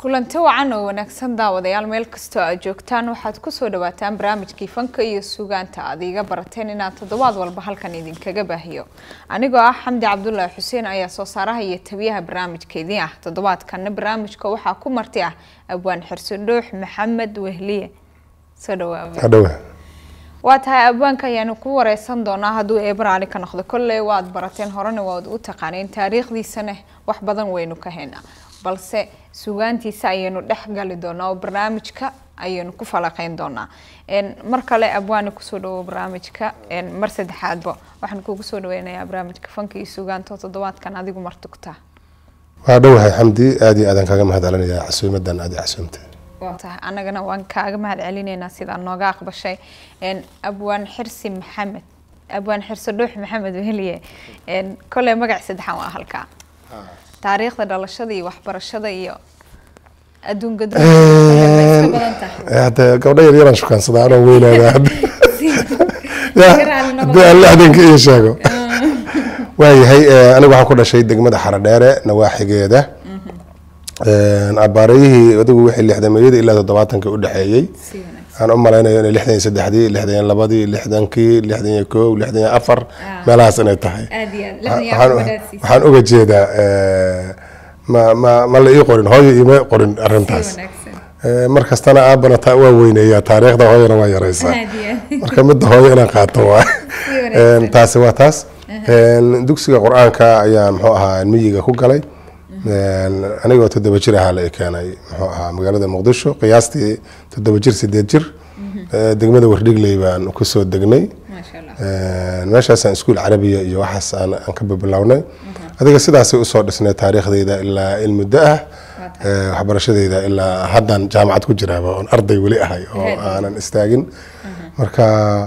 kulanti wacan oo wanaagsan daawadayaal meel kastoo aad joogtaan waxaad kusoo dhawaataan barnaamijkii fanka iyo sugaanta aad iiga barateen inaad toddobaad walba halkan idinkaga baahiyo anigoo ah xamdi cabdulaahi xuseen ayaa soo saaraha iyo tabiyaha barnaamijkeedii ah toddobaadkana barnaamijka waxaa ku marti ah abwaan xirsidhoox maxamed wehliye soo dhawaaba hadhowe waa tahay abwaanka ayaanu ku wareysan doonaa hadduu eebar ali ka noqdo kolley waad barateen horena waad u taqaaneen taariikhdiisana wax badan waynu ka haynaa balse sugaantiisa ayaynu dhex gali doonaa oo barnaamijka ayaynu ku falaqeyn doonaa mar kale abwaani kusoo dhawo barnaamijka mar saddexaadba waxaan kugu soo dhaweynayaa barnaamijka fanka iyo sugaanta oo toddobaadkan adigu martugtaa waa dhowahay xamdi aad iyo aadaan kaaga mahad celinayaa casuumadan aad i casuumtay waa tahay annagana waan kaaga mahad celinaynaa sidaa nooga aqbashay abwaan xirsi maxamed abwaan xirsi dhuux maxamed weheliye kolley magac saddexan waa halkaa taariikhda dhalashada iyo waxbarashada iyo adduunka hade gabdho yar yaraan shukaansadaa anoo weynaada haddii aan lixdanka iyo sheego waayahay aniga waxaan ku dhashay degmada xaradheere nawaaxigeeda abaarayihii adigu wixii lixdameeyada ilaa toddobaatanka udhexeeyey aan u malaynayo inay lixdan iyo saddexdii lixdan iyo labadii lixdankii lixdan iyo kow lixdan iyo afar meelahaas inay tahay waxaan uga jeedaa ma ma ma la ii qorin hooyo iima qorin arintaas mar kastana aabana taa waa weyneeyaa taariikhda hooyana waa yareysaa marka midda hooyo inaan qaato waa taasi waa taas dugsiga qur-aanka ayaa muxuu ahaa miyiga ku galay anigoo toddoba jir ahaa la keenay muxuu ahaa magaalada muqdisho qiyaastii toddoba jir sideed jir degmada wardhigley baan kusoo degnay meeshaasaan iskuul carabiya iyo waxaas aan ka bibilownay adiga sidaasay usoo dhisnay taariikhdayda ilaa ilmuddo ah waxbarashadayda ilaa haddaan jaamacad ku jiraaba oon arday weli ahay oo aanan istaagin marka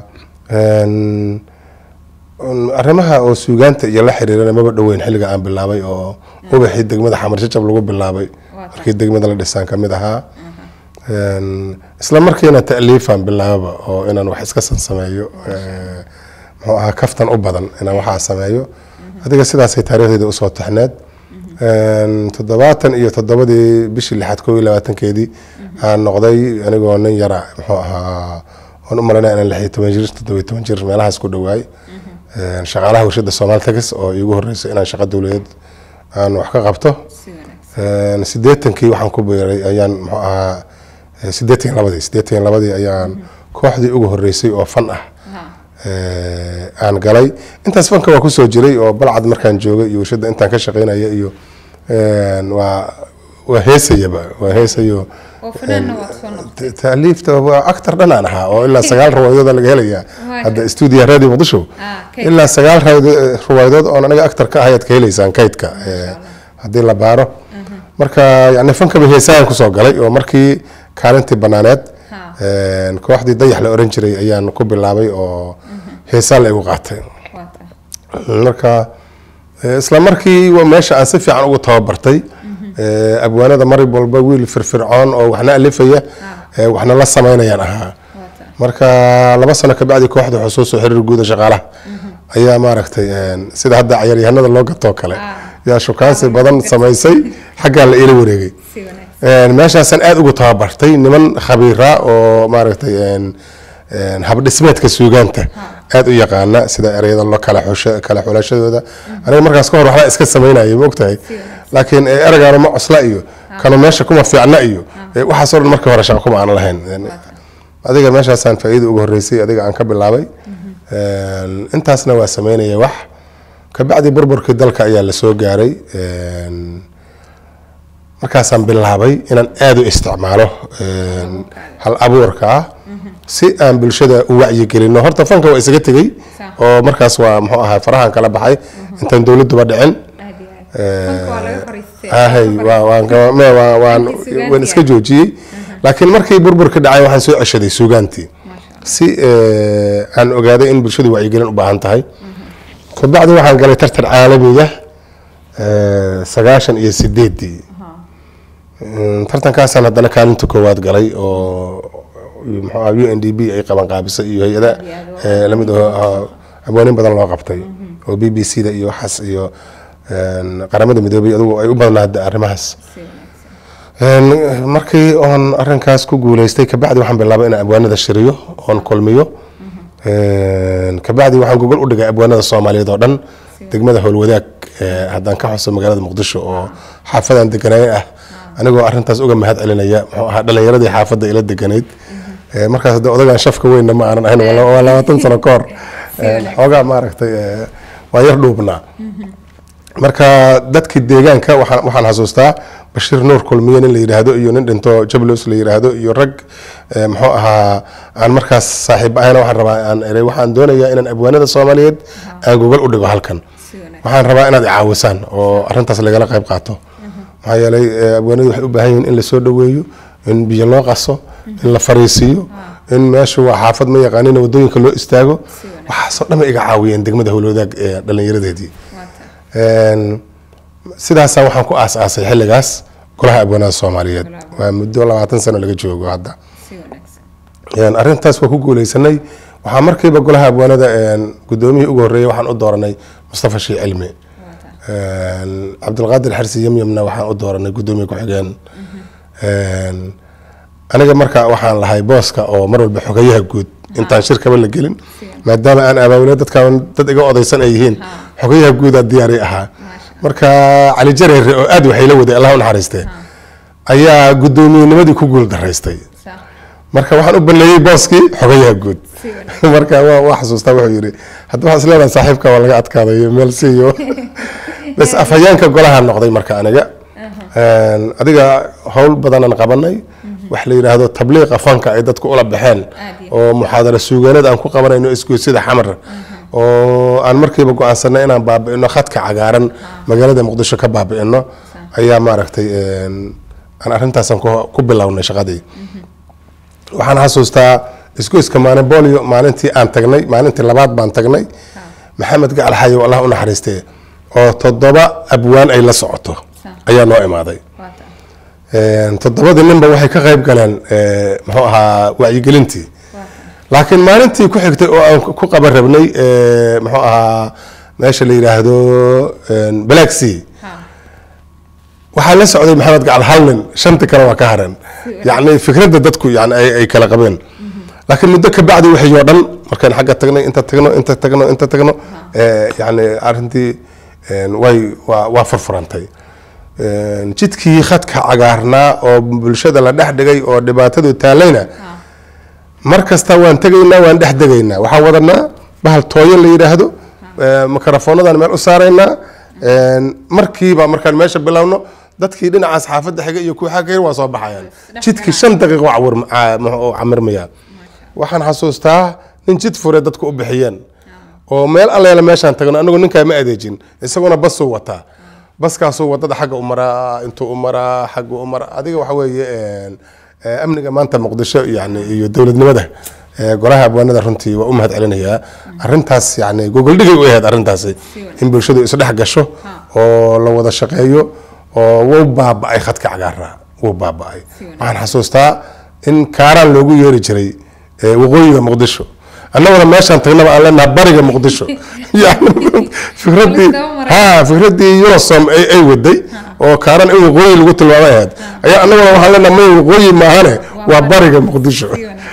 arrimaha oo suugaanta iyo la xiriirana maba dhoweyn xilliga aan bilaabay oo ubaxii degmada xamar jajab lagu bilaabay markii degmada la dhisaan kamid ahaa isla markiina ta'liifan bilaababa oo inaan wax iska sansameeyo muxuu ahaa kaftan u badan inaan waxaa sameeyo adiga sidaasay taariikhdeeda usoo taxneed toddobaatan iyo toddobadii bishii lixaad koo iyo labaatankeedii aan noqday anigoo nin yara muxuu ahaa oon u malaynaya inaan lix iyo toban jir toddoba iyo toban jir meelahaas ku dhowaay shaqaalaha warshada somaal tax oo iigu horeysay inaan shaqo dowladeed aan wax ka qabto sideetankii waxaan ku biiray ayaan muxuu ahaa sideetan iyo labadii sideetan iyo labadii ayaan kooxdii ugu horeysay oo fan ah aan galay intaas fanka waa kusoo jiray oo balcad markaan joogay iyo warshada intaan ka shaqeynaya iyo waa waa heesayaba waa heesayo taaliifta waa actor dhan aan ahaa oo ilaa sagaal riwaayadood laga helayaa hadda stuudiya radio muqdisho ilaa sagaal riwaayadood oon aniga actor ka ahayaad ka helaysaan kaydka haddii la baaro marka yani fankaba heesahan kusoo galay oo markii kaalintii banaaneed kooxdii dayax la oran jiray ayaan ku bilaabay oo heesaa la igu qaatay marka isla markii meesha aan si fiican ugu tababartay abwaanada mar walba wiil firfircoon oo waxna alifaya waxna la sameynayaan ahaa marka laba sano kabacdi kooxda xusuus oo xiriir guuda shaqaalaha ayaa maaragtay sida hadda cayaaryahanada loo gatoo kale yaa shukaansi badan samaysay xaggaa la iila wareegay meeshaasaan aada ugu tababartay niman khabiira oo maaragtay habdhismeedka suugaanta aada u yaqaana sida ereyada loo kala kala xulashadooda aniga markaas ka hor waxbaa iska samaynaya ma ogtahay laakiin ereygaano ma cosla iyo kanu meesha kuma fiicna iyo waxaasoo dhan markii hore shaqo kuma aan lahayn adiga meeshaasaan faa-iida ugu horeysay adiga aan ka bilaabay intaasna waa sameynaya wax kabacdi burburkii dalka ayaa lasoo gaaray markaasaan bilaabay inaan aada u isticmaalo hal abuurka ah si aan bulshada u wacyigelino horta fanka waa isaga tegey oo markaas waa muxuu ahaa farahan kala baxay intaan dowladuba dhicin hay waan iska joojiyey laakiin markii burburka dhacay waxaan soo ceshaday suugaantii si aan ogaaday in bulshadu wacyigelin u baahan tahay kabacdi waxaan galay tartan caalamiga sagaashan iyo sideedii tartankaasaan haddana kaalinta koowaad galay oo mxua u n d b ay qaban qaabisay iyo hay-ada lamid abwaanin badan loo qabtay oo b b c da iyo waxaas iyo qaramada midoobay adugu ay u badnaa hadda arrimahaas Een, markii oon arinkaas ku guuleystay kabacdi waxaan bilaabay inaan abwaanada shiriyo oon kulmiyo Een, kabacdi waxaan gogol u dhigay abwaanada soomaaliyeed oo dhan degmada howlwadaag ee, haddaan ka xuso magaalada muqdisho oo xaafadan deganaayn ah anigoo arintaas uga mahad celinaya muxuu ahaa dhalinyaradii xaafadda ila deganayd Ee, markaas de odagaan shafka weynna ma aanan ahayn waa waa labaatan sano ka hor Een, xoogaa maaragtay ee, waa yar dhuubnaa marka dadkii deegaanka waxaan waxaan xasuustaa bashiir nuur kulmiye nin la yidhaahdo iyo nin dhinto jablos la yidhaahdo iyo rag eh, muxuu ahaa aan markaas saaxiib ahayna waxaan rabaa aan eray waxaan doonayaa inaan abwaanada soomaaliyeed aan gogol u dhigo halkan waxaan rabaa inaad icaawisaan oo arintaas lagala qayb qaato maxaa yeelay eh, abwaanadu waxay u baahan yihiin in lasoo dhaweeyo in biyo loo qaso in la fariisiiyo in meesha waa xaafad ma yaqaanin wadooyinka loo istaago waxaasoo dhan bay iga caawiyeen degmada howlwadaag ee dhallinyaradeedii Een, sidaasa waxaan ku aas-aasay xilligaas golaha abwaanada soomaaliyeed waa muddo labaatan sano laga joogo hadda Een, arrintaas waa ku guuleysanay waxaa markiiba golaha abwaanada een, gudoomiyihii ugu horreeyay waxaan u dooranay mustafa shii cilmi Een, cabdulqaadir xarsi yamyamna waxaan u dooranay gudoomiye ku-xigeen Een, aniga marka waxaan lahay booska oo mar walba xogayaha guud intaan shirkaba la gelin maadaama aan abaabulay dadkaan dad iga odaysan ay yihiin xogayaha guudaa diyaari ahaa marka cali jareere oo aad waxay la waday allah u naxariistee ayaa gudoomiyenimadii ku guul daraystay marka waxaan u baneeyey booskii xogayaha guud marka waa waa xasuustaa wuxuu yidhi hadda waxaa isleedahay saaxiibka waa laga adkaadayo meel siiyo bas afhayeenka golaha noqday marka aniga Een, adiga howl badanaan qabanay wax la yidhaahdo tabliiqa fanka ay dadku ula baxeen oo muxaadara suugaaneed aan ku qabanayno isgoysida xamar oo aan markiiba go-aansanay inaan baabi'ino khadka cagaaran magaalada muqdisho ka baabi'ino ayaa maaragtay een, aan arrintaasaan ku- ku bilownay shaqadii waxaan xasuustaa isgoyska maanibolio maalintii aan tagnay maalintii labaad baan tagnay maxamed gacal xayow allah u naxariistee oo toddoba abwaan ay la socoto ayaa noo imaaday Een, toddobadii ninba waxay ka qayb galeen ee, muxuu ahaa wacyigelintii laakiin maalintii ku xigtay oo aan ku qaban rabnay ee, muxuu ahaa meesha la yidhaahdo een, black sea waxaa la socday maxamed gacal halnin shanti kale waa ka haran yacni fikradda dadku yani ay ay kala qabeen laakiin muddo ka bacdi waxay oo dhan markaan xagga tagnay inta tagno inta tagno inta tagno ee, yacni arrintii een, way waa waa furfurantay Een, jidkii khadka cagaarnaa oo bulshada la dhex dhigay oo dhibaatadu taalayna mar kasta waan tegaynaa waan dhex degaynaa waxaan wadanaa bahal tooyo la yidhaahdo ee, makarafoonadaan meel u saaraynaa Een, markiiba markaan meesha bilowno dadkii dhinacaas xaafadda xiga iyo kuwa xagga waa soo baxayaan jidkii shan daqiiqo cawir- ca- muxuu- camirmaya waxaan xasuustaa nin jid fure dadku u bixiyeen oo meel alleela meeshaan tagno anagu ninkaa ma adeejin isaguna basuu wataa baskaasuu wadada xagga u maraa intuu u maraa xagga u maraa adiga waxa weeye een, ee, amniga maanta muqdisho yani iyo dowladnimada ee, golaha abwaanada runtii waa u mahad celinayaa arrintaas yani gogoldhigay u ahayd arrintaasi in bulshadu isdhex gasho oo la wada shaqeeyo oo wuu baaba'ay khadka cagaara wuu baaba'ay waxaan xasuustaa in kaaraan loogu yeeri jiray ee, waqooyiga muqdisho annaguna meeshaan tagnaba aan leenaha bariga muqdisho yani fikradii ha fikradii eurosom ay ay waday oo kaaran in waqooyi lagu tilmaamay ahayd ayaa annaguna waxaan leenaha may waqooyi maahane waa bariga muqdisho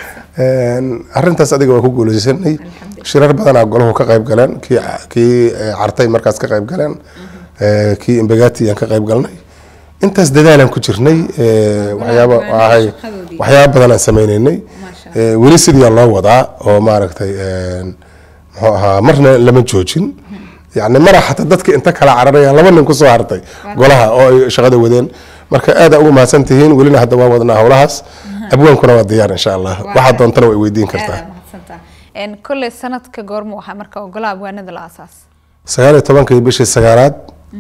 Een, arrintaas adiga waa ku guuleysanay shirar badanaa golahu ka qayb galeen kii kii eh, cartay markaas ka qayb galeen eh, kii imbagati aan ka qayb galnay intaas dadaalaan ku jirnay eh, waxyaaba ahay waxyaaba badan aan sameynaynay Eh, weli sidii loo wadaa oo maaragtay een, muxuu ahaa marna lama joojin yani mara xataa dadka inta kala cararaya laba nin kusoo hartay golaha oo ay shaqada wadeen marka aad ugu mahadsan tihiin welina hadda waa wadnaa howlahaas abwaankuna waa diyaar insha allah waxaad doontana way weydiin kartaa Een, kolley sanadka goorma waxaa marka ogolaa abwaanada la aasaas sagaal iyo tobankii bishii sagaalaad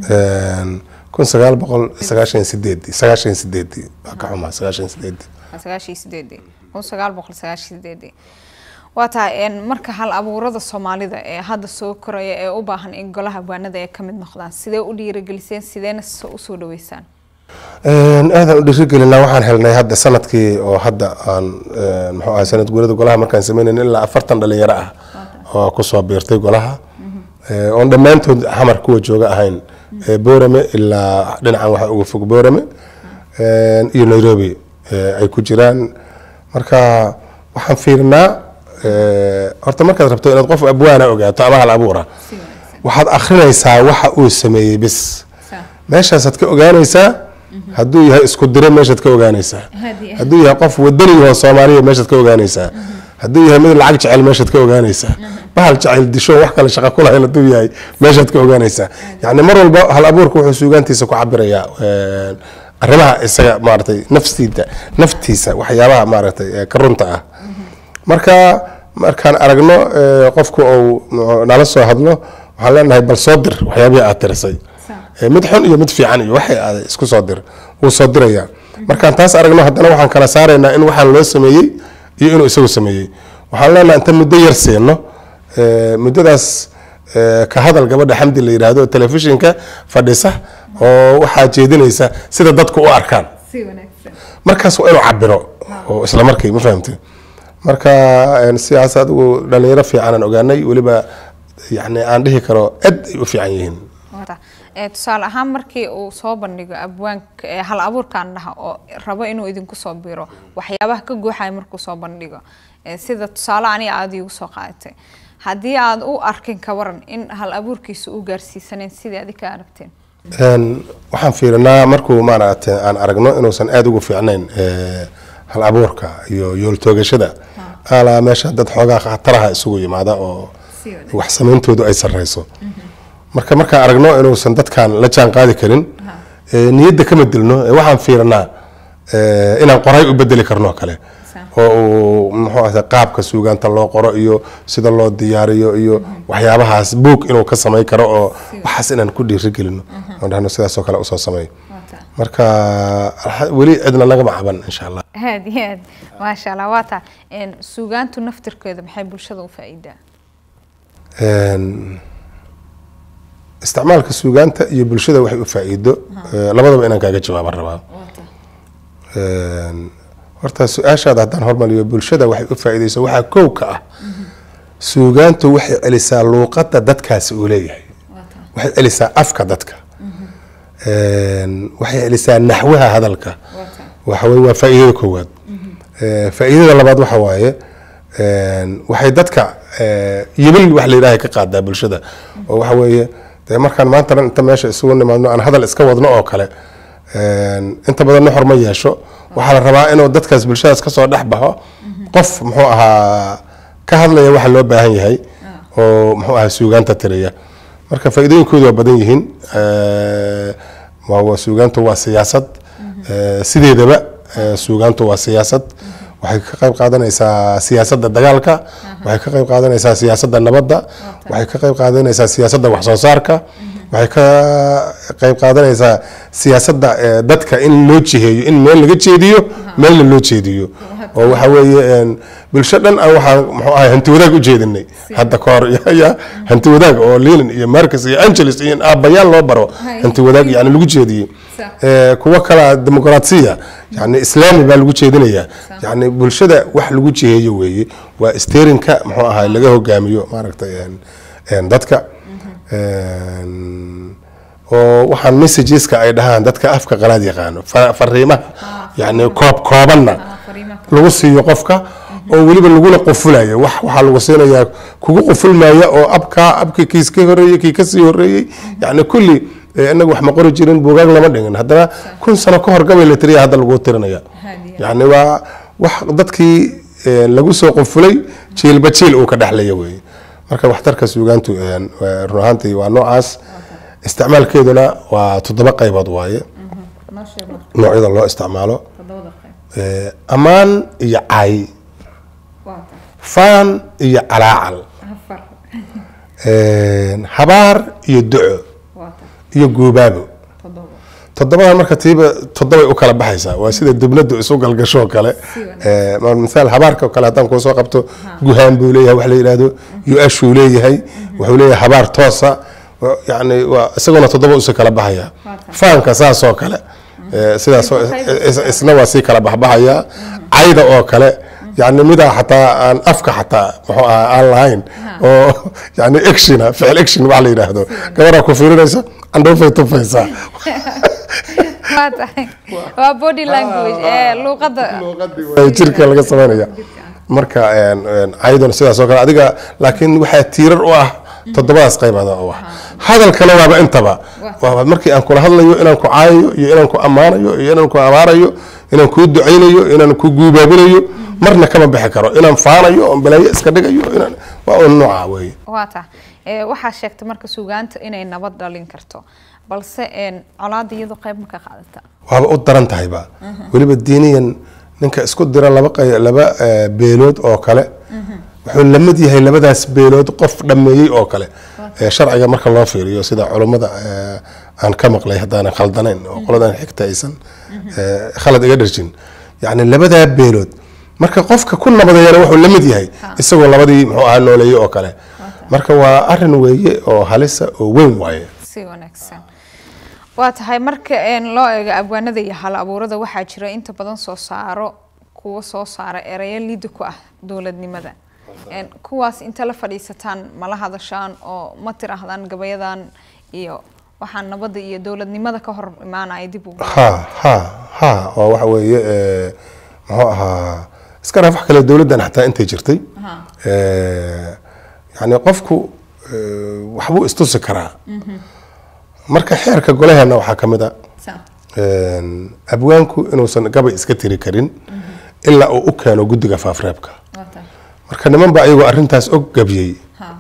een, kun sagaal boqol sagaashan iyo sideedii sagaashan iyo sideedii waa ka xumaa sagaashan iyo sideedii sagaashii sideedii kun sagaal boqol sagaashii sideedii waa tahay een, marka hal abuurada soomaalida ee hadda soo koraya ee u baahan in golaha abwaanada ay ka mid noqdaan sidee u dhiirigeliseen sideena s- usoo dhaweysaan Een, aadaan u dhiirigelinaa waxaan helnay hadda sanadkii oo hadda aan een, muxuu ahay sanad guurada golaha markaan sameynayn ilaa afartan dhalinyaro ah oo kusoo biirtay golaha Ee, oon dhammaantood xamar kuwa jooga ahayn Ee, boorame ilaa dhinacan waxa uga fog boorame iyo nairobi ay ku jiraan marka waxaan fiirinaa horta markaad rabto inaad qof abwaana ogaato ama hal abuura waxaad akrinaysaa waxa uu sameeyey bis meeshaasaad ka ogaanaysaa hadduu yahay isku dire meeshaad ka ogaanaysaa hadduu yahay qof wadaniyahoo soomaaliya meeshaad ka ogaanaysaa hadduu yahay mid lacag jecel meeshaad ka ogaanaysaa bahal jecel disho wax kale shaqa ku lahayn hadduu yahay meeshaad ka ogaanaysaa yacni mar walba hal abuurka wuxuu suugaantiisa ku cabirayaa arrimaha isaga maaragtay naftiida naftiisa waxyaabaha maaragtay ka runta ah marka markaan aragno qofku uu nala soo hadlo waxaan leenahay bal soo dir waxyaabihii aad tirisay mid xun iyo mid fiican iyo waxay aaday isku soo dir wuu soo diraya markaan taas aragno haddana waxaan kala saaraynaa in waxaan loo sameeyey iyo inuu isagu sameeyey waxaan leenahay inta muddo yar siino muddadaas ka hadal gabadha xamdi la yidhaahdo telefishinka fadhisa oo waxaa jeedinaysa sida dadku u arkaan markaas waa inuu cabiro oo isla markii ma fahamtay marka sidaas adigu dhalinyaro fiicanaan ogaanay weliba yani aan dhihi karo aad ay u fiican yihiin tusaale ahaan markii uu soo bandhigo abwaanka hal abuurkaan dhaha oo rabo inuu idinku soo biro waxyaabaha ka guuxaya markuu soo bandhigo sida tusaale aniga aada iigu soo qaadatay haddii aad u arkin ka waran in hal abuurkiisa u gaarsiisaneen sidii adig ka aragteen waxaan fiirinaa markuu maaragtay aan aragno inuusan aada ugu fiicnayn hal abuurka iyo yooltoogashada alaa meesha dad xoogaa khataraha isugu yimaada oo wax sameyntoodu ay sareyso marka markaan aragno inuusan dadkan la jaan qaadi karin niyadda kama dilno waxaan fiirinaa inaan qoray u bedeli karno kale oo uu muxuu ahda qaabka suugaanta loo qoro iyo sida loo diyaariyo iyo waxyaabahaas buog inuu ka samayn karo oo waxaas inaan ku dhiirigelino oo dhahno sidaasoo kale usoo sameey marka weli cidna nagama caban insha allah aad iyo aad maasha allah waa taa suugaantu naftirkeeda maxay bulshada u faa'iidaa isticmaalka suugaanta iyo bulshada waxay u faa'iido labadaba inaan kaaga jawaaban rabaa horta su-aashaada haddaan hormariyo bulshada waxay u faa'iideyso waxaa kow ka ah suugaantu waxay celisaa luuqadda dadkaasi uu leeyahay waxay celisaa afka dadka waxay celisaa naxwaha hadalka waxaweye waa faa'iidada koowaad faa'iidada labaad waxa waaye waxay dadka yibil wax la yidhaha ka qaadaa bulshada oo waxa weeye dee markaan maanta dhan inta meesha isugu nimaadno aan hadal iska wadno oo kale inta badan nuxur ma yeesho waxaa la rabaa inuu dadkaas bulshadaas kasoo dhex baxo qof muxuu ahaa ka hadlaya waxa loo baahan yahay oo muxuu ahaa suugaanta tiriya marka faa'iidooyinkoodu waa badan yihiin suugaantu waa siyaasad sideedaba suugaantu waa siyaasad waxay ka qayb qaadanaysaa siyaasadda dagaalka waxay ka qayb qaadanaysaa siyaasadda nabadda waxay ka qayb qaadanaysaa siyaasadda wax soo saarka waxay ka qayb qaadanaysaa siyaasadda dadka in loo jiheeyo in meel laga jeediyo meelna loo jeediyo oo waxa weeye bulsho dhan aan waxaan muxuu ahay hanti wadaag u jeedinay hadda ka hor ya hanti wadaag oo lenin iyo marcus iyo angeles iyo aabbayaan loo baro hanti wadaag yani lagu jeediyey kuwo kala dimuqraasiya yani islaami baa lagu jeedinayaa yani bulshada wax lagu jiheeyo weeye waa sterinka muxuu ahay laga hogaamiyo maaragtay dadka oo waxaan messageska ay dhahaan dadka afka qalaad yaqaano fariimaha yani koob koobanna lagu siiyo qofka oo weliba laguna qufulayo wax waxaa lagu siinayaa kugu qufulmaya oo abkaa abkii kiis ka horeeyey kii kasii horeeyey yani kulli inaga wax ma qori jirin buugaag lama dhigin haddana kun sano ka hor gabay la tiriya hadda lagu tirinaya yani waa wax dadkii lagu soo qufulay jiilba jiil uu ka dhexlaya weeye marka waxtarka suugaantu run ahaantii waa noocaas isticmaalkeeduna waa toddoba qaybood waaye noocyada loo isticmaalo ammaan iyo cay faan iyo calaacal habaar iyo duco iyo guubaabo toddobadan marka tiiba toddobay u kala baxaysaa waa sida dubnadu isu galgashoo kale misaal habaarka kale haddaan kuu soo qabto guhaan buu leeyahay wax la yidhaahdo yu-ashuu leeyahay wuxuu leeyahay habaar toosa yani waa isaguna toddoba usi kala baxaya faanka saasoo kale sidaas isna waa sii kala baxbaxaya cayda oo kale yani midaa xataa aan afka xataa muxuu ahaa aan lahayn oo yani actiona ficil action wax la yidhaahdo gabaraa ku fiirinaysa candhoofay tufaysaa waa tahay waa body language ee luuqadda Waa jirka laga samaynaya marka een, een, cayduna sidaas oo kale adiga laakiin waxaa tiirar u ah toddobadaas qaybood oo ah hadalkana waaba intaba waaba markii aan kula hadlayo inaan ku caayayo iyo inaan ku ammaanayo iyo inaan ku abaarayo inaan kuu ducaynayo inaan ku guubaabinayo marna kama bixi karo inaan faanayo oon balaayo iska dhigayo inaan waa un nooca weeye waa tahay ee waxaa sheegtay marka suugaanta inay nabad dhalin karto balse een colaada iyadu qayb ma ka qaadata waaba u daran tahayba weliba diiniyan ninka isku dira laba qay- laba eh, beelood oo kale wuxuu la mid yahay labadaas beelood qof dhammeeyey oo kale Eh, sharciga marka loo fiiriyo sida culummada eh, aan ka maqlay haddaanan khaldanayn oo qoladan xigta aysan eh, khalad iga dharjin yacni labadaa beelood marka qofka ku nabadeeyana wuxuu la mid yahay isagoo labadii muxuu ahaa nooleeyey oo kale marka waa arin weeye oo halisa oo weyn waaye si wanaagsan waa tahay marka een loo eego abwaanada iyo hal abuurada waxaa jira inta badan soo saaro kuwa soo saara ereyo liida ku ah dowladnimada een kuwaas inta la fadhiisataan mala hadashaan oo ma tiraahdaan gabayadan iyo waxaan nabadda iyo dowladnimada ka hor imaanaya dib ugu ha ha ha oo waxa weeye eh, muxuu ahaa iska dhaaf wax kale dowladdan xataa intay jirtay Eh, yacni qofku eh, waxbuu istusi karaa marka xeerka golaheena waxaa ka mid a een, abwaanku inuusan gabay iska tiri karin ilaa uu u keeno guddiga faafreebka marka niman baa iyagoo arrintaas og gabiyey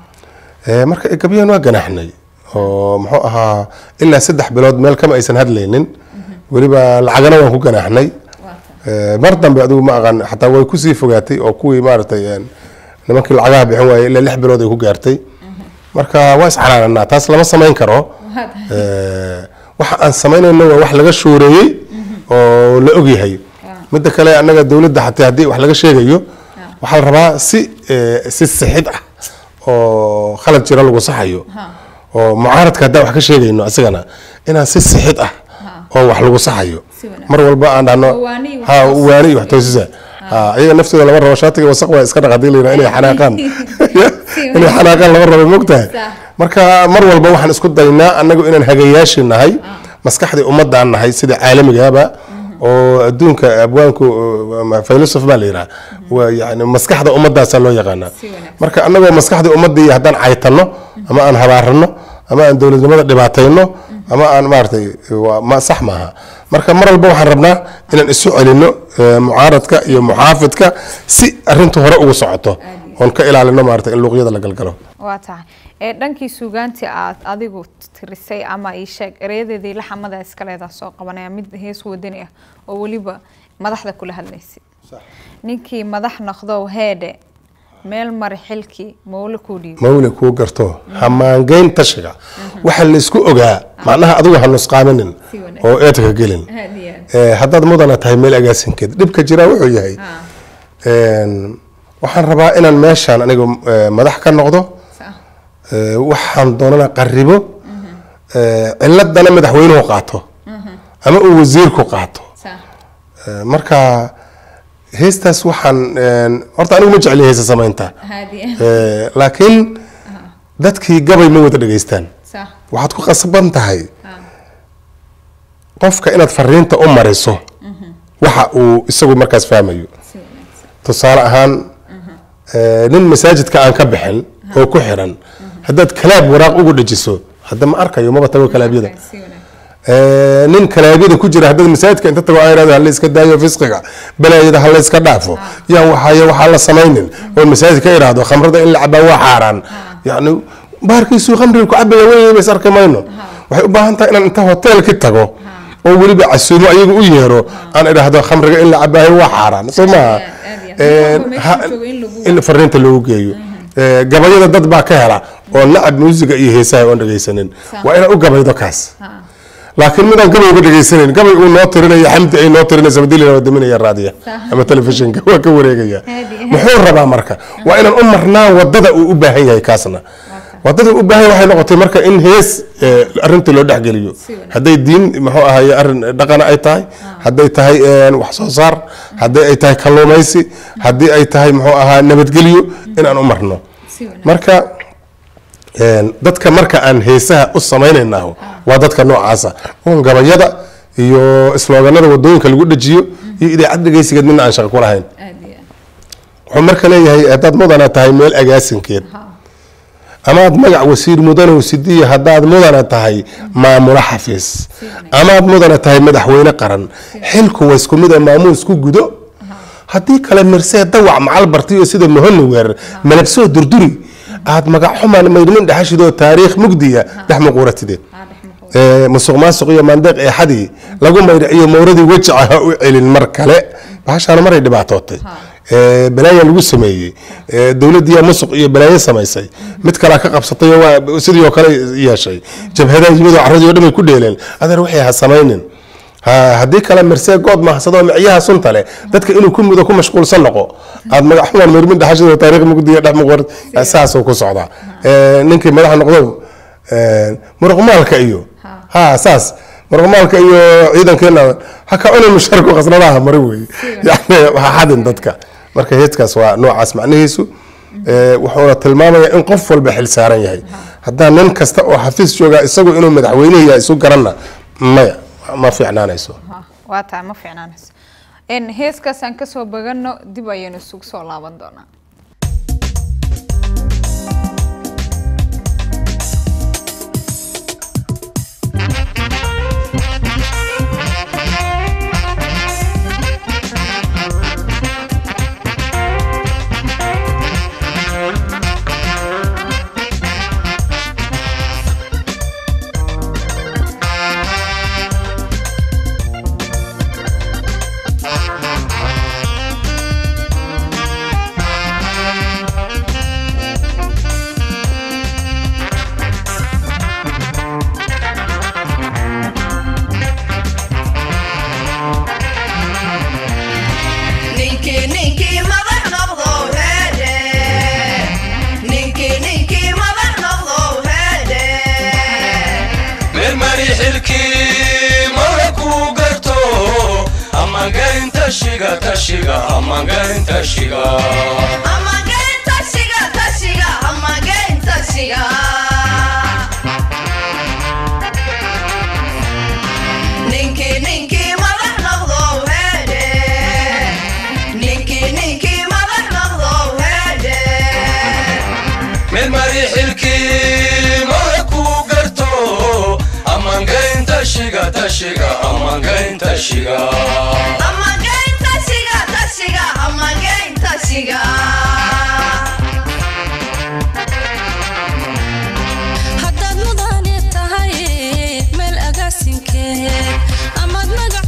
Eh, marka ay gabyeen waa ganaxnay oo muxuu ahaa ilaa saddex bilood meel kama aysan hadlaynin weliba lacagana waan ku ganaxnay Eh, mar dambe adigu ma aqaan xataa way kusii fogaatay oo kuwii maaragtay een, nimankii lacagaha bixin waayey ilaa lix bilood ay ku gaartay marka waa iscanaananaa taas lama samayn karo Eh, waxa aan samaynayno waa wax laga shooreeyey oo la ogyahay midda kale annaga dowladda xataa haddii wax laga sheegayo waxaa la rabaa si eh, si sixid ah oo khalad jira lagu saxayo oo mucaaradka haddaan wax ka sheegayno isagana inaan si sixid ah oo wax lagu saxayo mar walba aan dhahno Waani iyo wax ha toos- waani iyo wax toosisa ha iyaga naftooda lama rabo shaatiga wasaq waa iska dhaq hadii la yidhaha inay xanaaqaan inay xanaaqaan lama rabo mogtahay marka mar walba waxaan isku daynaa annagu inaan hagayaashii nahay maskaxdii ummadaan nahay sida caalamigaba oo adduunka abwaanku uh, philosoph baa la yidhaha waa yani maskaxda ummadaasaa loo yaqaanaa marka annagoo maskaxdii ummadii haddaan caytano ama aan habaarano ama aan dowladnimada dhibaatayno ama aan maaragtay waa ma sax maaha marka mar walba waxaan rabnaa inaan isu celino eh, mucaaradka iyo muxaafidka si arrintu hore ugu socoto oon ka ilaalino maaragtay in luuqyada la galgalo waa tahay ee dhankii suugaantii aad adigu tirisay ama ii sheeg ereyadeedii laxamada iskaleedaa soo qabanaya mid hees wadani ah oo weliba madaxda kula hadlaysay ninkii madax noqdow heedhe meel mari xilkii mawle kuu dhiibo mawle kuu garto hamaangeyn tashiga waxa la isku ogaa macnaha adigu ha nusqaaminin Si wanaagsan. oo eedka gelin Eh, haddaad mudana tahay meel agaasinkeed dhibka jiraa wuxuu yahay een, waxaan rabaa inaan meeshaan aniga eh, madax ka noqdo Eh, waxaan doonana qaribo Eh, ciladana madaxweynuhu qaato ama uu wasiirku qaato Eh, marka heestaas waxaan een, horta anigu ma jecli heesa samaynta Eh, laakiin dadkii gabay ma wada dhegaystaan waxaad ku qasban tahay qofka inaad fariinta u mariso waxa uu isagu markaas fahmayo tusaale ahaan eh, nin masaajidka aan ka bixin oo ku xiran haddaad kalaab waraaq ugu dhajiso hadda ma arkayo maba tago kalaabyada Eh, nin kalaabyada ku jira haddaad masaajidka inta tago ay irahdo halayska daayo fisqiga balaayada halayska dhaafo yaa waxaaya waxaa la samaynin oo masaajid ka idhaahdo khamrada in la cabaa waa xaaraan yacni baarkiisuu khamriga ku cabaya wey bas arki mayno waxay u baahan tahay inaan inta hoteelki tago oo weliba casuumo ayagu u yeero aan idhaahdo khamriga in la cabaayo waa xaaraan soo maaha aad iyo aad. Eh, Qofka meesha ha- jooga in lagu- in fariinta loogu geeyo Eh, gabayada dad baa ka hela oo nacab muusiga iyo heesaha oon dhegaysanin waa inaad u gabaydo kaas laakiin midaan gabay uga dhegaysanin gabay uu noo tirinayo xamdi ay noo tirinaysa madilina waa daminaya raadiya ama telefishinka waa ka wareegaya muxuu rabaa marka waa inaan u marnaa wadada uu u baahan yahay kaasna wadada uu u baahan yahay waxay noqotay marka in hees eh, arrinta loo dhexgeliyo hadday diin muxuu ahaye arrin dhaqana ay tahay hadday tahay eh, wax soo saar haddii ay tahay kalluumaysi haddii ay tahay muxuu ahaa nabadgelyo inaan u marno marka een, dadka marka aan heesaha u samaynaynaho waa dadka noocaasa oon gabayada iyo slooganada wadooyinka lagu dhajiyo iyo idaacad dhegeysigeed midna aan shaqo ku lahayn wuxuu marka leeyahay haddaad mudana tahay meel agaasinkeed amaad magac wasiir mudanow sidiya haddaad mudana tahay maamulo xafiis amaad mudana tahay madaxweyne qaran xilku waa isku mid a maamuus ku gudo haddii kale mirsee dawac macal bartiyo sida mohoni weer malagsoo durduri aad magac xumaan maydhmin dhexashidoo taariikh mugdiya dhex muquuratide musuq maasuq iyo maandeeq eexadii lagu maydhaciyo mawradii wejaca ha u celin mar kale bahashaana maray dhibaatootay balaaya lagu sameeyey dowladiyaa musuq iyo balaayo samaysay mid kalea ka qabsatay oo sidii oo kale yeeshay jabhadaha yimid oo carradii o dhan bay ku dheeleen adeer waxay ha samaynin haddii kale mersee good mahsadoo micyaha sunta leh dadka inuu ku mudo ku mashquulsan noqo aad magac xumaan meermin dhaxashada taariikh mugdiya dhex muqor saasuu ku socdaa ninkii madaxa noqdo muruqmaalka iyo ha saas muruqmaalka iyo ciidankeena ha ka cunin musharku khasnadaha mari wey yani ha xadin dadka marka heedkaas waa noocaas macnihiisu wuxuuna tilmaamayaa in qof walba xil saaran yahay haddaa nin kasta oo xafiis joogaa isagu inuu madaxweynihi yahay isu garanna maya ma fiicnaanayso waa tahay ma fiicnaanayso heeskaasaan kasoo bagano dib ayaynu isugu soo laaban doonaa haddaad mudane tahay meel agaasinkeed amaad magac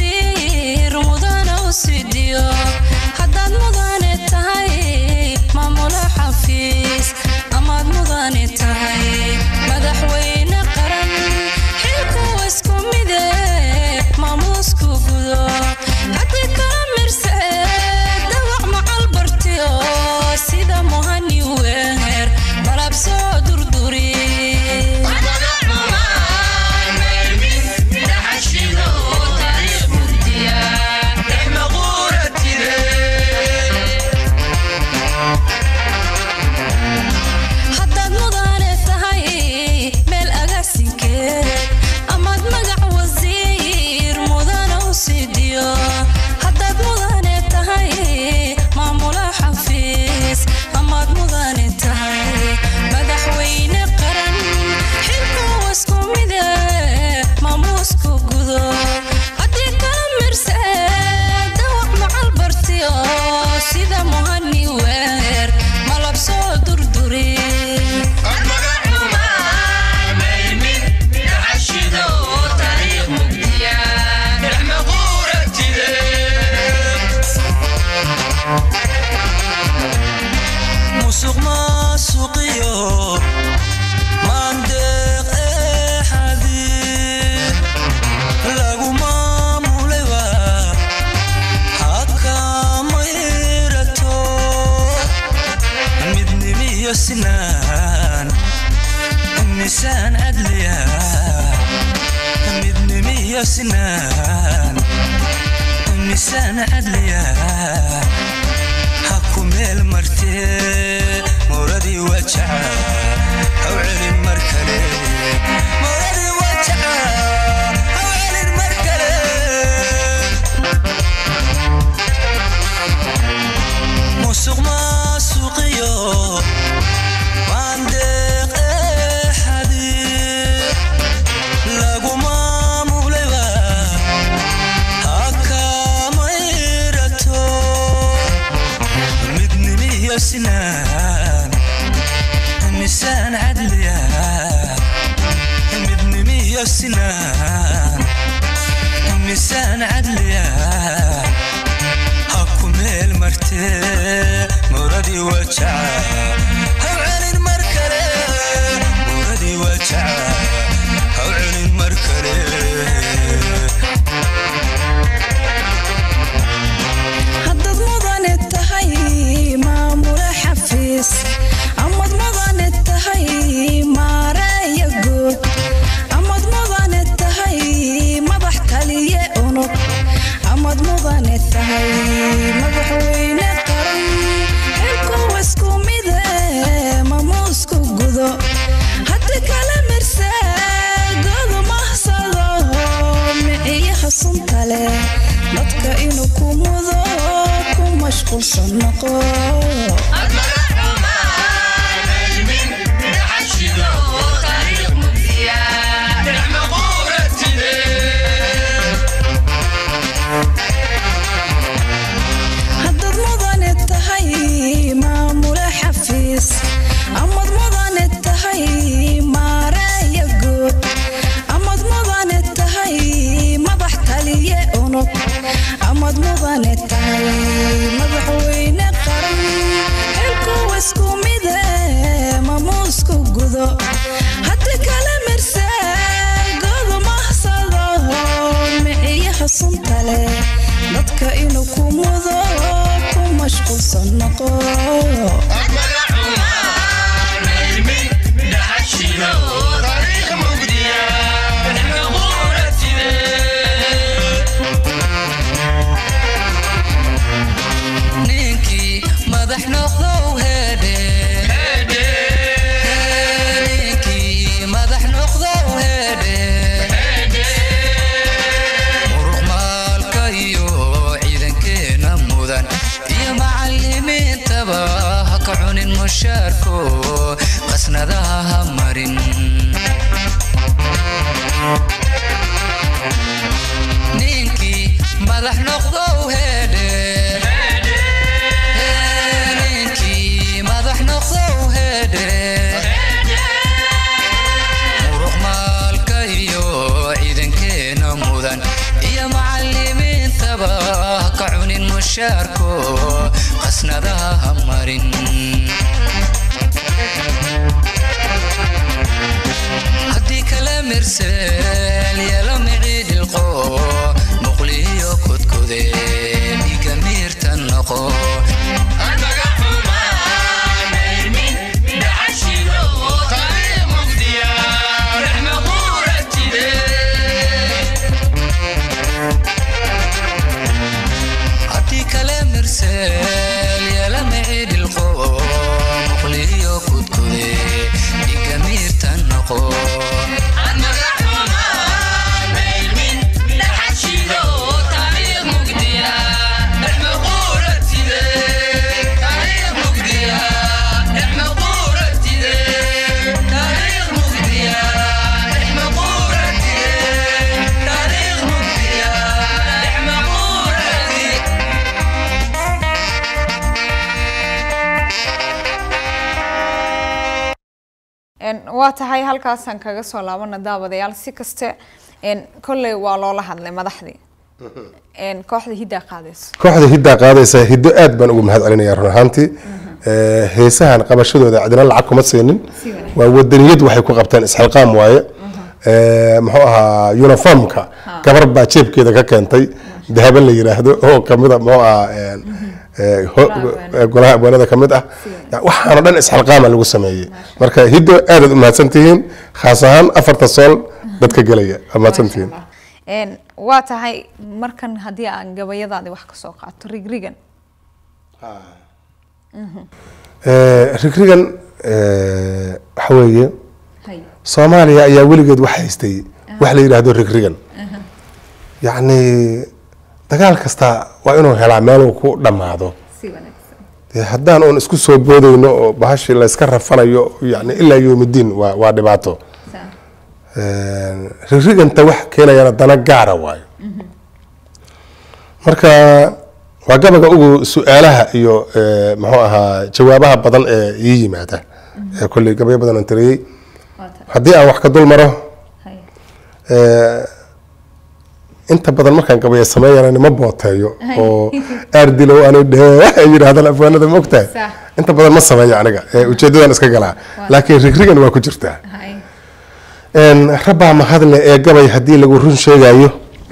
wasiir mudana u sidiyo haddaad mudane tahay maamulo xafiis amaad mudane tahay madaxweyne qaran xilku isku mide maamuusku gudo haddii kala mirseed dawac macal bartiyo sida muhani weer malab soo durduri haddaad mudane tahay meel agaasinkeed amaad magac wasiir mudana u sidiyo haddaad mudane tahay maamula xafiis amaad mudane tahay madaxweyne qaran xilku isku mide maamuusku gudo haddii kala mirseed dawac macal bartiyo sida muhani weer malab soo durduri musuq maasuqiyo maandeeq eexadii lagu maamulayba hakamayrato midnimiyo sinaan misaan cadliya midnimiyo sinaan misaan cadliya haku meel martee mawradii wajaca haw celin mar kale mawradii wajaca haw celin mar kale sinaan misaan cadliya midnimiyo sinaan misaan cadliya ha ku meel martee muradii wajaca haw celin mar kale muradii wajaca haw celin mar kale haddaad mudane tahay maamule xafiis amad mudane tahay maareeya guud amad mudane tahay madax taliye unug amad mudane tahay madaxweyne qaran xilkuwa isku mide mamuusku gudo haddi kala mirsaagoodu mahsado miciyaha sunta leh dadka inuu ku mudo ku mashquulsan noqo haddaad mudane tahay maamule xafiis amad mudane tahay maareeya guud amad mudane tahay madax taliye unug amad mudane tahay madaxweyne qaran xilkuwa isku mide mamuusku gudo haddi kala mirsaagoodu mahsado miciyaha sunta leh dadka inuu ku mudo ku mashquulsan noqo ninkii madax noqdow heedhe ninkii madax noqdow heedhe muruq maalka iyo ciidankeena mudan iyo macalimiintaba ha ka cunin mushaarko qasnadaha ha marin ninkii madax noqdow heedhe ninkii madax noqdow heedhe muruq maalka iyo ciidankeena mudan iyo macalimiintaba ha ka cunin mushaarko qasnadaha ha marin haddii kala mirseel yelo miciidhilqo muqliyo kudkude dhiga miirta noqo haddii kale mirseel yela miciidhilqo muqliyo kudkude dhiga miirta noqo Een, waa tahay halkaasaan kaga soo laabana daawadayaal si kaste een, kolley waa loola hadlay madaxdii Een, kooxda hiddaa qaadayso kooxda hiddaa qaadaysa hiddo aad baan ugu mahad celinaya run ahaantii Eh, heesahan qabashadooda cidina lacag kuma siinin waa wadaniyad waxay ku qabteen isxilqaam waaye Eh, muxuu ahaa uniformka gabar baa jeebkeeda ka keentay dahaba la yiraahdo oo kamid a muxuu ahaa een, eh, ho- eh, golaha abwaanada ka mid ah waxaana dhan isxilqaama lagu sameeyey marka hiddo aadaad u mahadsantihiin khaas ahaan afarta sool dadka gelaya waa mahadsantihiin Een, waa tahay markan haddii aan gabayadaadi wax ka soo qaato rigrigan Eh, rigrigan eh, waxa weeye hay soomaaliya ayaa weligeed wax haystay wax la yidhaahdo rigrigan yacni dagaal kasta waa inuu helaa meeluu ku dhammaado si wanaagsan dee haddaan uun isku soo boodayno oo bahashii la iska rafanayo yani ilaa yoomidiin waa waa dhibaato Saa. rigriganta wax keenayana dana gaara waayo marka waa gabaga ugu su-aalaha iyo eh, muxuu ahaa jawaabaha badan ee ii yimaada ee kolley gabyo badan aan tiriyey haddii aan wax ka dul maro eh, inta badan markaan gabayo sameeyana nima booteeyo oo aardilow aanu dhee ay yidhaahdaan afwaanada ma ogtahay Sax. inta badan ma sameeyo aniga ee ujeedadan iska galaa laakiin rigrigan waa ku jirtaa Een, rabbaa mahadle ee gabay haddii lagu run sheegayo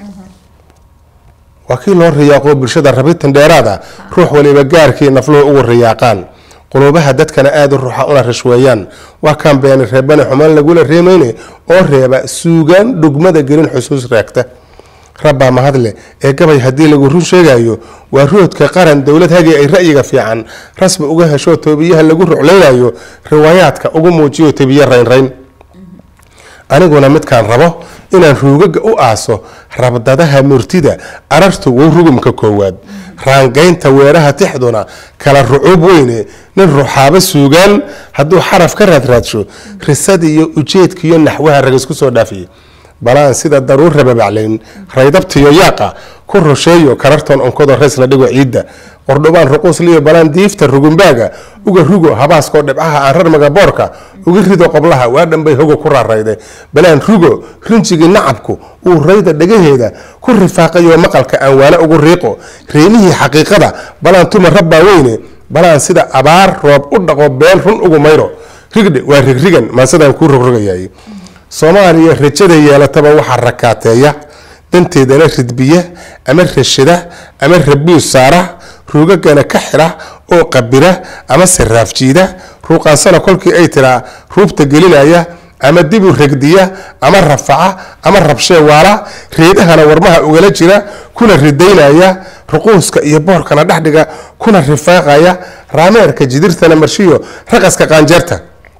waa kii loo riyaaqo bulshada rabitan dheeraada ruux waliba gaarkii nafluhu ugu riyaaqaan quluubaha dadkana aada u ruuxa una rashweeyaan waa kaan beeni reebane xumaan lagula reemayne oo reeba suugaan dhugmada gelin xusuus raagta rabbaa mahadle ee gabay haddii lagu run sheegayo waa roodka qaran dowlad hagii ay ra'yiga fiican rasmi uga hesho toobiyaha lagu ruclaynayo riwaayaadka ugu muujiyo tebiye raynrayn aniguna midkaan rabo inaan ruugaga u aaso rabdadaha murtida arartu wow rugumka koowaad raangaynta weeraha tixduna kala rucuub weyne nin ruxaabo suugaan hadduu xaraf ka raadraadsho risad iyo ujeedkiiyo naxwaha rag isku soo dhaafiye balaan sida daruur rababaclayn raydabtiyo yaaqa ku rusheeyo karartoon onkodo reys la dhigo ciidda qordhobaan ruquusliyo balaan diifta rugumbaaga uga rugo habaaskoo dhibcaha aan rarmaga boorka uga rido qoblaha waa dhanbay hogo ku raarayde balaan rugo rinjigii nacabku uu rayda dhagaheeda ku rifaaqayo maqalka aan waana ugu riiqo reemihii xaqiiqada balaan tuma rabbaa weyne balaan sida abaar roob u dhaqo been run ugu mayro rigdhe waa rigrigan maasadaan kuu rogrogayay soomaaliya rajada yeelataba waxaa rakaateeya danteedana ridbiya ama rashada ama rabuus saara ruugagana ka xira oo qabira ama siraafjiida ruuqaansana kolkii ay tiraa ruubta gelinaya ama dibu regdiya ama rafaca ama rabshee waala reedahana warmaha ugala jira kuna ridaynaya ruquuska iyo boorkana dhexdhiga kuna rifaaqaya raameerka jidirtana marshiyo raqaska qaanjeerta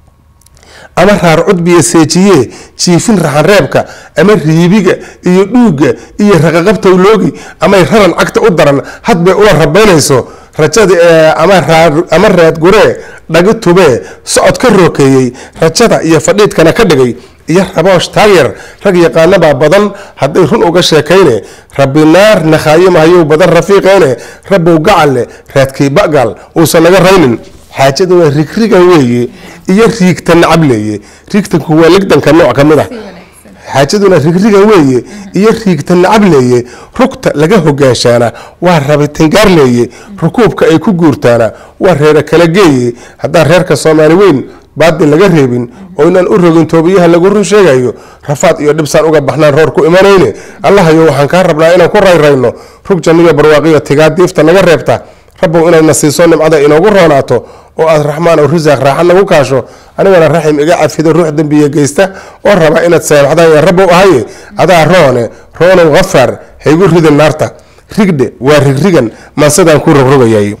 ama raar cudbiya seejiye jiifin raxanreebka ama riibiga iyo dhuuga iyo raqaqabtowloogi amay raran cagta u daran hadbay ula rabaynayso rajada ee ama raa- ama raadguree dhagi tubee socod ka rookeeyey rajada iyo fadhiidkana ka dhigay iyo raboosh taageer rag yaqaanabaa badan hadday run uga sheekayne rabbi naar nakhaayimahayow badan rafiiqeene rabbow gacalle raadkii ba'gal uusan naga raynin xaajadu waa rigrigan weeye iyo riigta nacab leeye riigtanku waa ligdanka nooc ka mid ah xaajaduna rigrigan weeye iyo riigta nacab leeye rugta laga hogaanshaana waa rabitangaar leeye rukuubka ay ku guurtaana waa reera kala geeye haddaan reerka soomaali weyn baadil laga reebin oo inaan u rogin toobiyaha lagu run sheegayo rafaad iyo dhibsaan uga baxnaan roor ku imanayne allahayo waxaan kaa rabnaa inaan ku rayrayno rug janniyo barwaaqiyo tigaa diifta naga reebta rabbow inayna siiso nimcada inoogu roonaato oo aad raxmaan oo risaaq raaxa nagu kaasho anigana raxim iga cafido ruux dembiya geysta oo raba inaad saamaxdaan yaa rabbow ahaye adaa roone roonow hafaar haygu ridin naarta rigdhe waa rigrigan maasadaan ku rogrogayay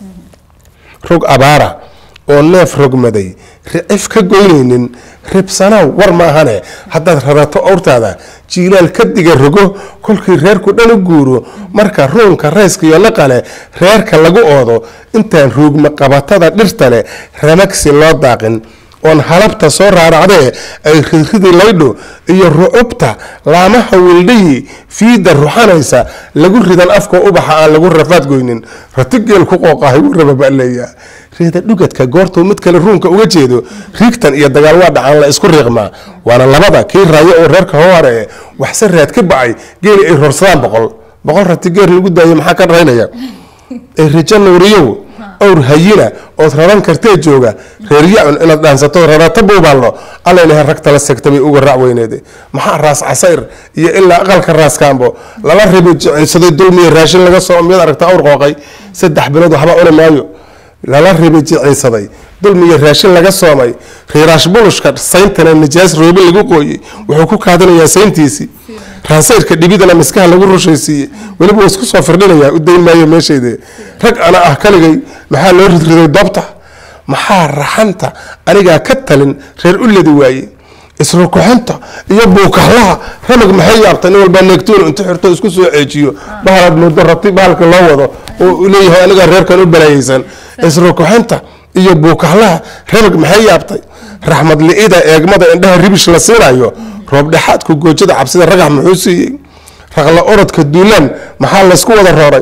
rog abaara oo neef rogmaday ricif ka goynaynin ribsanow war maahane haddaad rarato owrtaada jiilaal ka diga rogo kolkii reerku dhan u guuro marka ruunka rayska iyo laqale reerka lagu oodo intaan ruugma qabatada dhirta leh ramagsi loo daaqin oon halabta soo raaracdee ay ridridi laydho iyo rucubta laamaha wildhayi fiida ruxanaysa lagu ridan afka ubaxa aan lagu rafaad goynin ratigeel ku qooqahay wuu rababaleeya reeda dhugadka goortuu mid kale ruunka uga jeedo riigtan iyo dagaal waa dhacaan la isku riiqmaa waana labada kii raayo oo reerka hoare ee waxse raad ka bacay geeli ay roorsadaan boqol boqol ratigeer lagu daayo maxaa ka dhaynaya ee rijo nuuriyow owr hayina ood raran kartee jooga reeryacun inaad dhaansato rarata buubaalno allaylaha rag tala segta bay uga raac weyneede maxaa raas casayr iyo ilaa aqalka raaskaambo lala ribi jicaysaday dulmiya raashin laga soo miyaad aragta awr qooqay saddex bilood waxba cuni maayo lala ribi jicaysaday dulmiya raashin laga soomay riiraash bulushka sayntana nijaas roobi lagu qooyey wuxuu ku kaadinayaa sayntiisii raasayrka dhibidana miskaha lagu rushaysiiyey weliba wuu isku soo firdhinayaa u dayn maayo meeshayde rag ana ah kaligay maxaa loo ridriday doobta maxaa raxanta anigaa ka talin reer u ledi waaye isrukuxinta iyo buukahlaha ramag maxay yaabta nin walbaa neegtoon intu xirto isku soo ceejiyo bahalaad muddo rabti bahalka loo wado oo uu leeyahay anigaa reerkan u balaayeysan isrukuxinta iyo buukahlaha ramag maxay yaabtay raxmad li-ida eegmada indhaha ribish la siinayo roob dhexaadku goojada cabsida ragax muxuu siiyey raqla orodka duulaan maxaa laysku wada rooray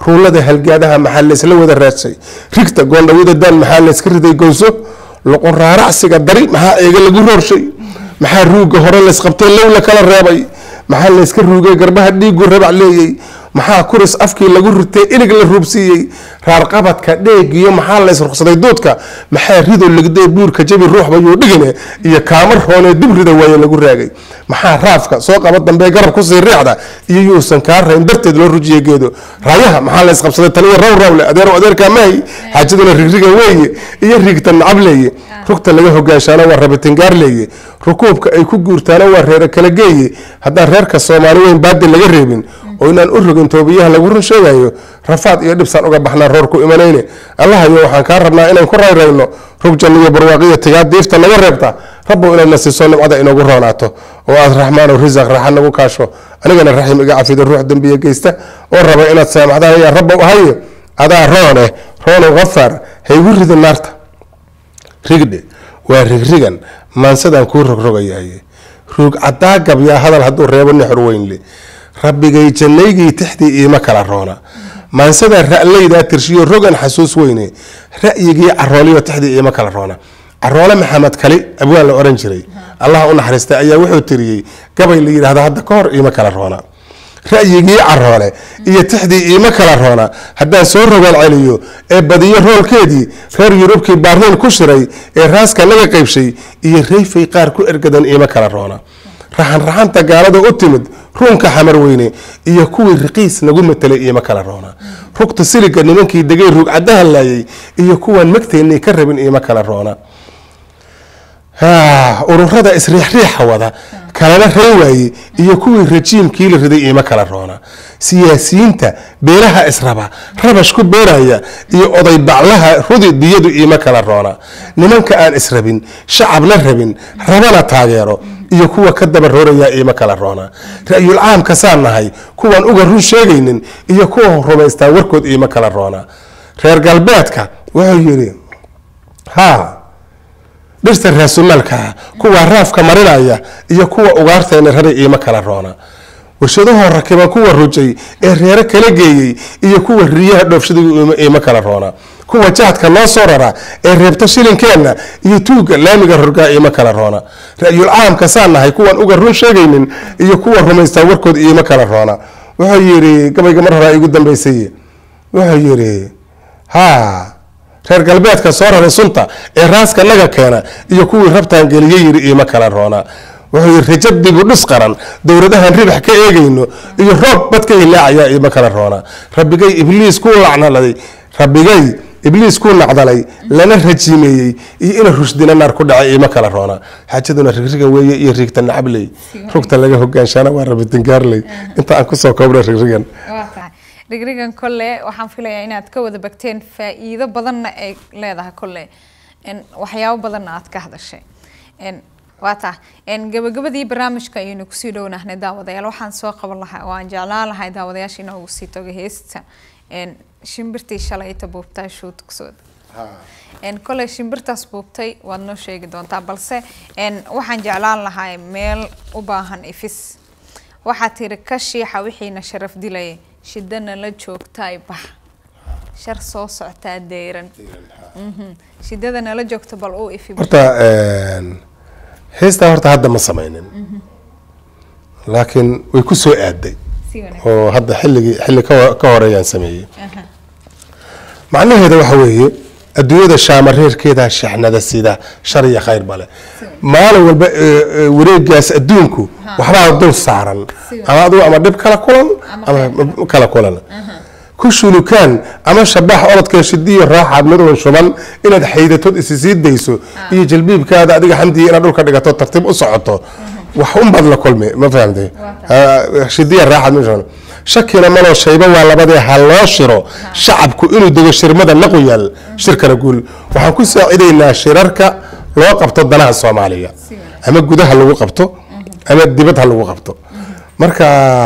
ruulada halgaadaha maxaa laysla wada raadsay rigta goondhawada daan maxaa layska riday gowso loqon raaracsiga dari maxaa eega lagu roorshay maxaa ruugga hore laysqabtay low la kala reebay maxaa layska ruugay garbaha dhiigu rabac leeyey maxaa kuris afkii lagu ritay ilig la ruubsiiyey raarqabadka dheegiyo maxaa lays ruqsaday duudka maxaa rido ligday buurka jabi ruuxbayuu dhigine iyo kaamar hoonee dibrida waaye lagu raagay maxaa raafka soo qaba dambe garab kusii riixda iyo yuusan kaa rayn darteed loo rujiye geedo raayaha maxaa lays qabsaday taliya raw rawle adeero adeerkaa maahi xaajaduna rigriga weeye iyo riigta nacab leeye rugta laga hogaanshaana waa rabitingaar leeye rukuubka ay ku guurtaana waa reere kala geeye haddaan reerka soomaali weyn baadi laga reebin oo inaan u rogin toobiyaha lagu run sheegayo rafaad iyo dhibsaan uga baxnaa roor ku imanayne allahayo waxaan kaa rabnaa inaan ku rayrayno rug janniyo barwaaqiyo tigaa diifta naga reebta rabbow inaad na siiso nimcada inoogu roonaato oo aad raxmaano risaq raaxa nagu kaasho anigana raxim iga cafido ruux dembiya geysta oo raba inaad saamaxdaan ayaa rabbow ahaye adaa roone roonow hafaar haygu ridin naarta rigdhe waa rigrigan maansadaan kuu rogrogayahaye ruug caddaa gabyaa hadal hadduu reebo nixor weynle rabbigay jannaygii tixdii iima kala roona maansadaa ra'laydaa tirshiyo rogan xasuus weyne ra'yigii carooliyo tixdii iima kala roona caroole maxamed kali abwaan la oran jiray allah u naxariistay ayaa wuxuu tiriyey gabay la yidhaahdo hadda ka hor iima kala roona ra'yigii caroole iyo tixdii iima kala roona haddaan soo rogaan celiyo ee badiyo roolkeedii reer yurubkii baarliin ku shiray ee raaska naga qaybshay iyo rayfay qaar ku ergadan iima kala roona raxan raxanta gaalada u timid ruunka xamar weyne iyo kuwii riqiis nagu matelay iima kala roona rugta siliga nimankii degay ruug caddaha laayay iyo kuwaan magteennay ka rabin iima kala roona ururada isriixriixa wada kalana ray waaye iyo kuwii rajiimkii la riday iima kala roona siyaasiyiinta beelaha israba rabash ku beeraya iyo oday baclaha rudi diyadu iima kala roona nimanka aan israbin shacabna rabin rabana taageero iyo kuwa ka daba rooraya iima kala roona ra'yul caamka saan nahay kuwaan uga run sheegaynin iyo kuwa rumaystaa warkood iima kala roona reer galbeedka wuxuu yidhi ha dhirta raasumaalkaa kuwa raafka marinaya iyo kuwa ugaartayna raray iima kala roona warshadahoo rakiban kuwa rujay ee reero kala geeyey iyo kuwa riyaha dhoofshadigu iima kala roona kuwa jahadka noo soo rara ee reebta shilinkeenna iyo tuuga laamiga rorgaa iima kala roona ra'yul caamka saan nahay kuwaan uga run sheegaynin iyo kuwa rumaystaa warkood iima kala roona wuxuu yidhi gabayga mar horaa igu dambaysay wuxuu yidhi ha reer galbeedka soo raray sunta ee raaska naga keena iyo kuwii rabtaan geliye yidhi iima kala roona wuxuu yidhi rajab dibu dhis qaran dowladahan ribax ka eegayno iyo roob badka ilaacayaa iima kala roona rabbigay ibliis kuu lacnaladay rabbigay ibliis kuu nacdalay lana rajiimeeyey iyo ina rushdina naar ku dhacay iima kala roona xaajaduna rigriga weeye iyo riigta nacabley rugta laga hogaanshaana waa rabitingaarley inta aan kusoo koobna rigrigan rigrigan kolle waxaan filayaa inaad ka wada bagteen faa-iido badanna ay leedahay kolle waxyaabo badanna aad ka hadashay waa taa gabagabadii barnaamijka ayaynu kusii dhownahnay daawadayaal waxaan soo qaban lahaa oo aan jeclaan lahay daawadayaasha inoogu sii toga heesta shimbirtii shalayta buubtaa shuudkusooda koley shimbirtaas buubtay waad noo sheegi doontaa balse waxaan jeclaan lahaa meel u baahan ifis waxaa tiri ka shiixa wixiina sharaf dilaya shidana la joogtaay bax shar soo soctaa deyran shidada nala joogta bal uu ifi horta heestaa horta hadda ma samaynin laakiin way ku soo aaday oo hadda xilligii xilli ka horeeyaan sameeyey macnaheeda waxa weeye adduunyada shaamareerkeeda shaxnada sida shar iyo khayr bale maalin walba wareegaas adduunku waxbaa dul saaran ama adigu ama dhib kala kulan ama kala kulan ku shulukaan ama shabax orodkee shidiyo raaxaad midoon shuban inaad xaydatood isi sii dayso iyo jalbiibkaada adiga xamdiya inaad dhulka dhigato tartiib u socoto wax unbaad la kulmi ma fahamtay shidiya raaxaad mid shuban shakina maloo shayba waa labadee ha loo shiro shacabku inuu dego shirmada naqoyaal shirkana guul waxaan ku saacidaynaa shirarka loo qabto danaha soomaaliya ama gudaha lagu qabto ama dibad ha lagu qabto marka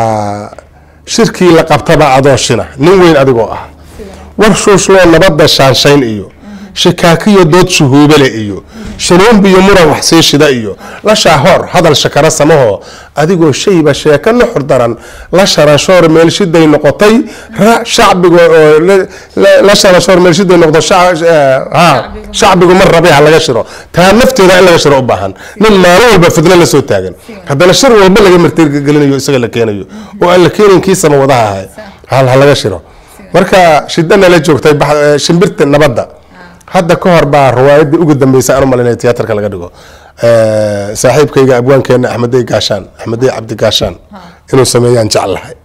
shirkii la qabtaba adoo shina nin weyn adigoo ah war shuushloo nabadda shaanshayn iyo shikaakiyo dood shuhuubale iyo shanuunbi iyo muran wax sii shida iyo la shaahoor hadal shakara samaho adigoo shayba sheeko nuxur daran la sharashoor meelshiday noqotay ra- shacbiga oo la- la- la sharashoor meelshiday noqdo shac- eh, ha, shacbigu mar rabe ha laga shiro taa nafteeda in laga shiro u baahan nin maalin walba fidno la soo taagan haddana shir walba laga martigelinayo isaga la keenayo oo aan la keenin kii sama wadaha ahay hal ha laga shiro marka shidana la joogtay bax- eh, shimbirta nabadda hadda ka hor baa riwaayadii ugu dambeysay aan u malinaya tiyaatarka laga dhigo Eh, saaxiibkayga abwaankeena axmedey gaashaan axmedey cabdi gaashaan inuu sameeyaan jeclahay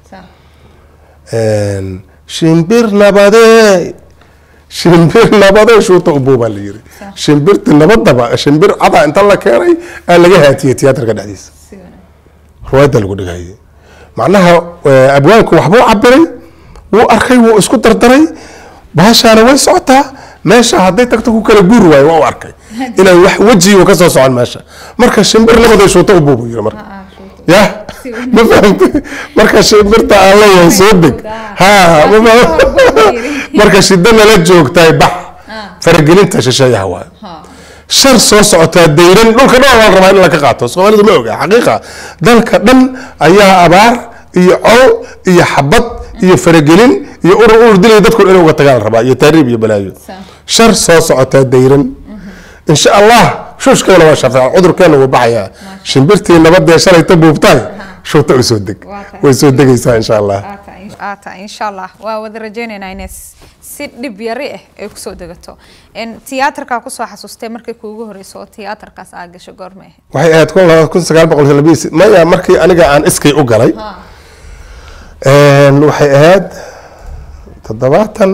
Een, shimbir nabadee shimbir nabadee shuuta ubuu baa la yiri shimbirti nabadaba shimbir cada inta la keenay aa laga haatiyey tiyaatarka dhexdiisa riwaayadda lagu dhigayay macnaha eh, abwaanku waxbuu cabiray wuu arkay wuu isku dardaray baashaana way socotaa meesha hadday tagto ku kala guuri waayo waa u arkay inaan wax wejiga ka soo socon meesha marka shimbir nabadee shuuta ubuu buu yiri marka ya ma fahamtay marka shimbirta aan leeyahay soo deg ha ma faham marka shidana la joogtay bax faragelinta shisheeyaha waayo shar soo socotaa dayran dhulka dhan waa la rabaa in la ka qaato soomaalidu ma oga xaqiiqa dalka dhan ayaa abaar iyo col iyo xabad iyo faragelin iyo urur urur dilay dadku inay uga tagaan la rabaa iyo taariib iyo balaayo shar soo socotaa dayran insha allah shuushkeena waa shafeeca cudurkeena wuu baxayaa shimbirtii nabadee shalayta buubtaay shuuta u soo deg way soo degaysaa insha allah aata insha allah waa wada rajaynaynaa inay s- si dhib yari ah ay kusoo degato En, tiyaatarkaa kusoo xasuustay markii kuugu horeyso oo tiyaatarkaas aa gasho goorma ahayd waxay ahayd kun laba kun sagaal boqol labaiyo si- maya markii aniga aan iskay u galay Een, waxay ahayd toddobaatan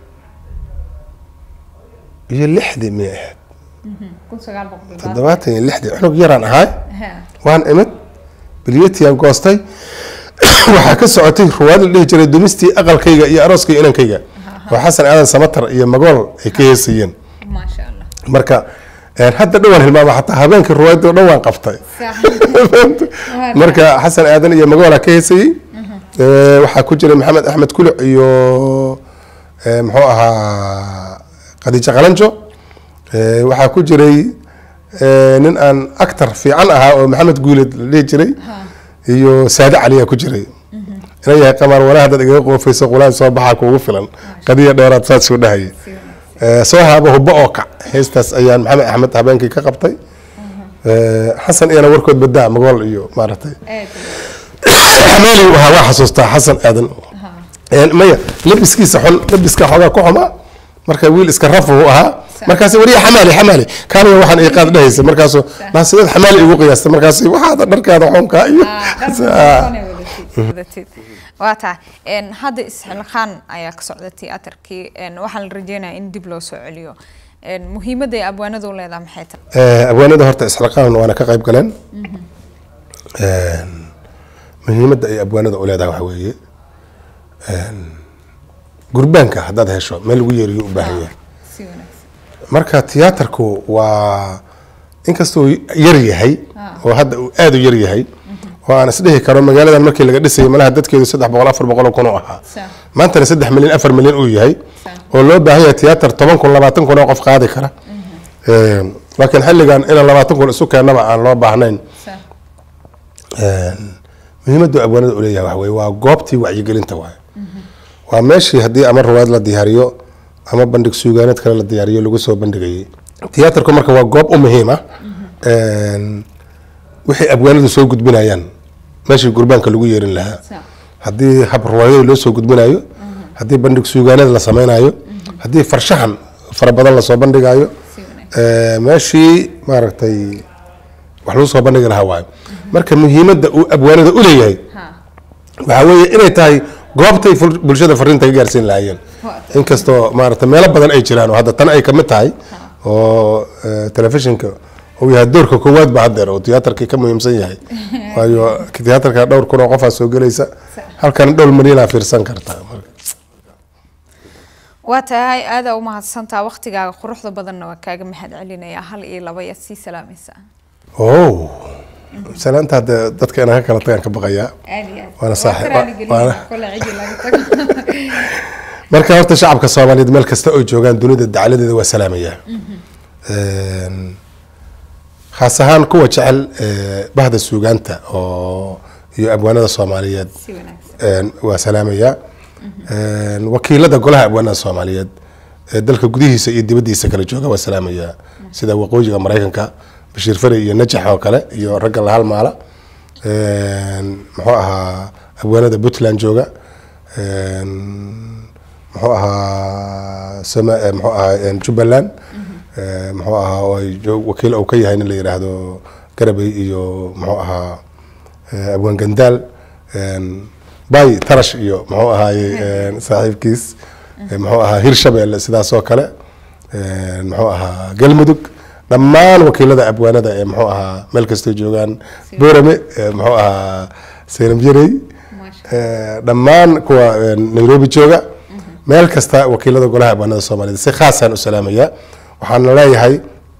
iyo lixdii miyay ahayd toddobaatan iyo lixdii cunug yaraan ahay waan imid bilyatiyan goostay waxaa ka socotay ruwaad la dhihi jiray dumistii aqalkayga iyo arooskayga inankayga oo xasan aadan samatar iyo magool ay ka heesayeen maasha allah marka een, hadda dhowaan hilmaama xataa habeenkii ruwaayadda o dhan waan qabtay marka xasan aadan iyo magoola ka heesayey Ee, waxaa ku jiray maxamed axmed kuluc iyo ee, muxuu ahaa khadiijo qalanjo Ee, waxaa ku jiray ee, nin aan actor fiican ahaa oo maxamed guuled la dhihi jiray iyo saade caliyaa ku jiray ina yahay qamaar walaha dad igaga qoofayso qulaan soo baxaa kuugu filan qadiya dheeraad saas soo dhahayay Ee, soo haaba hubbo oo kac heestaas ayaan maxamed axmed habeenkii ka qabtay Ee, xasan iyana warkood badaa magool iyo maaragtay xamaali uu ahaa waa xasuustaa xasan aadan Een, maya labiskiisa xun labiska xoogaa ku xumaa marka wiil iska rafu uu ahaa markaas wariya xamaali xamaali kaaniga waxaan ii qaad dhehaysa markaasu naasideed xamaali igu qiyaasta markaas waxaada dharkaada xunkaa iyo waa tahay En, hadda isxilqaan ayaa ka socda tiyaatarkii En, waxaa la rajeynayaa in dib loo soo celiyo En, muhiimadda ay abwaanadu u leedahay maxay tahay Ee, abwaanada horta isxilqaan waana ka qayb galeen Een, muhiimadda ay abwaanada u leedahay waxa weeye een, gurbaanka haddaad hesho meel lagu yeeriyo u baahan yahay si wanaagsan marka tiyaatarku waa inkastoo yar yahay oo hadda uu aada u yar yahay oo aan isdhihi karo magaaladan markii laga dhisayay malaha dadkeedu saddex boqol afar boqol oo kun oo ahaa Sa- maantana saddex milyan afar milyan uu yahay oo loo baahan yahay tiyaatar toban kun labaatan kun oo qof qaadi kara Een, laakiin xilligan inaan labaatan kun isu keennaba aan loo baahnayn sa- Een, muhiimaddu abwaanada u leeyahay waxa weye waa goobtii wacyigelinta waaye waa meeshii haddii ama ruwaad la diyaariyo ama bandhig suugaaneed kale la diyaariyo lagu soo bandhigayay tiyaatarku marka waa goob u muhiim ah Een, wixii abwaanadu soo gudbinayaan meeshii gurbaanka lagu yeerin lahaa sa- haddii hab ruwaayada loo soo gudbinayo haddii bandhig suugaaneed la sameynayo haddii farshaxan fara badan lasoo bandhigayo si wanaagsan Ee, meeshii maaragtay wax lagu soo bandhigi lahaa waayo marka muhiimadda uu abwaanada u leeyahay ha waxaa weeye inay tahay goobtay ful- bulshada fariinta ka gaarsiin lahaayeen inkastoo maaragtay meelo badan ay jiraan oo hadda tan ay kamid tahay oo ee, telefishinka uu yahay doorka koowaad ba haddeer oo tiyaatarkii ka muhiimsan yahay waayo tiyaatarka dhowr kun oo qofaa soo gelaysa halkan dhowr milyanaa fiirsan kartaa marka waa tahay aadaa u mahadsantaa waqtigaaga quruxda badanna waa kaaga mahad celinayaa hal iyo laba yaad sii salaamaysaa oh salaanta hadda dadka inaan ka kala tagaan ka baqayaa aad iyo aad Waana saaxiib- Waa ka raali gelin waana- kole cidi laga tago marka horta shacabka soomaaliyeed meel kasta oo joogaan dunida dacaladeeda waa salaamaya Een, khaas ahaan kuwa jecel eh, bahda suugaanta oo iyo abwaanada soomaaliyeed si wanaagsan Een, waa salaamaya Een, wakiilada golaha abwaanada soomaaliyeed ee dalka gudihiisa iyo dibadiisa kala jooga waa salaamaya sida waqooyiga maraykanka bashiir fari iyo najax oo kale iyo ragga la halmaala Een, muxuu ahaa abwaanada puntland jooga Een, muxuu ahaa sama eh, muxuu ahaa een, jubbaland Eh, muxuu ahaa oo ay joog- wakiil uu ka yahay nin la yidhaahdo garabay iyo muxuu ahaa eh, abwaan gandaal een, bay tarash iyo muxuu ahaaye een, saaxiibkiis Eh, muxuu ahaa hirshabelle sidaas oo kale Een, muxuu ahaa galmudug dhammaan wakiilada abwaanada ee muxuu ahaa meel kastoo joogaan boorame eh, muxuu ahaa seyram yarey maasha Eh, dhammaan kuwa eh, nairobi jooga meel kasta wakiilada golaha abwaanada soomaaliyeed si khaasaan u salaamaya waxaana leeyahay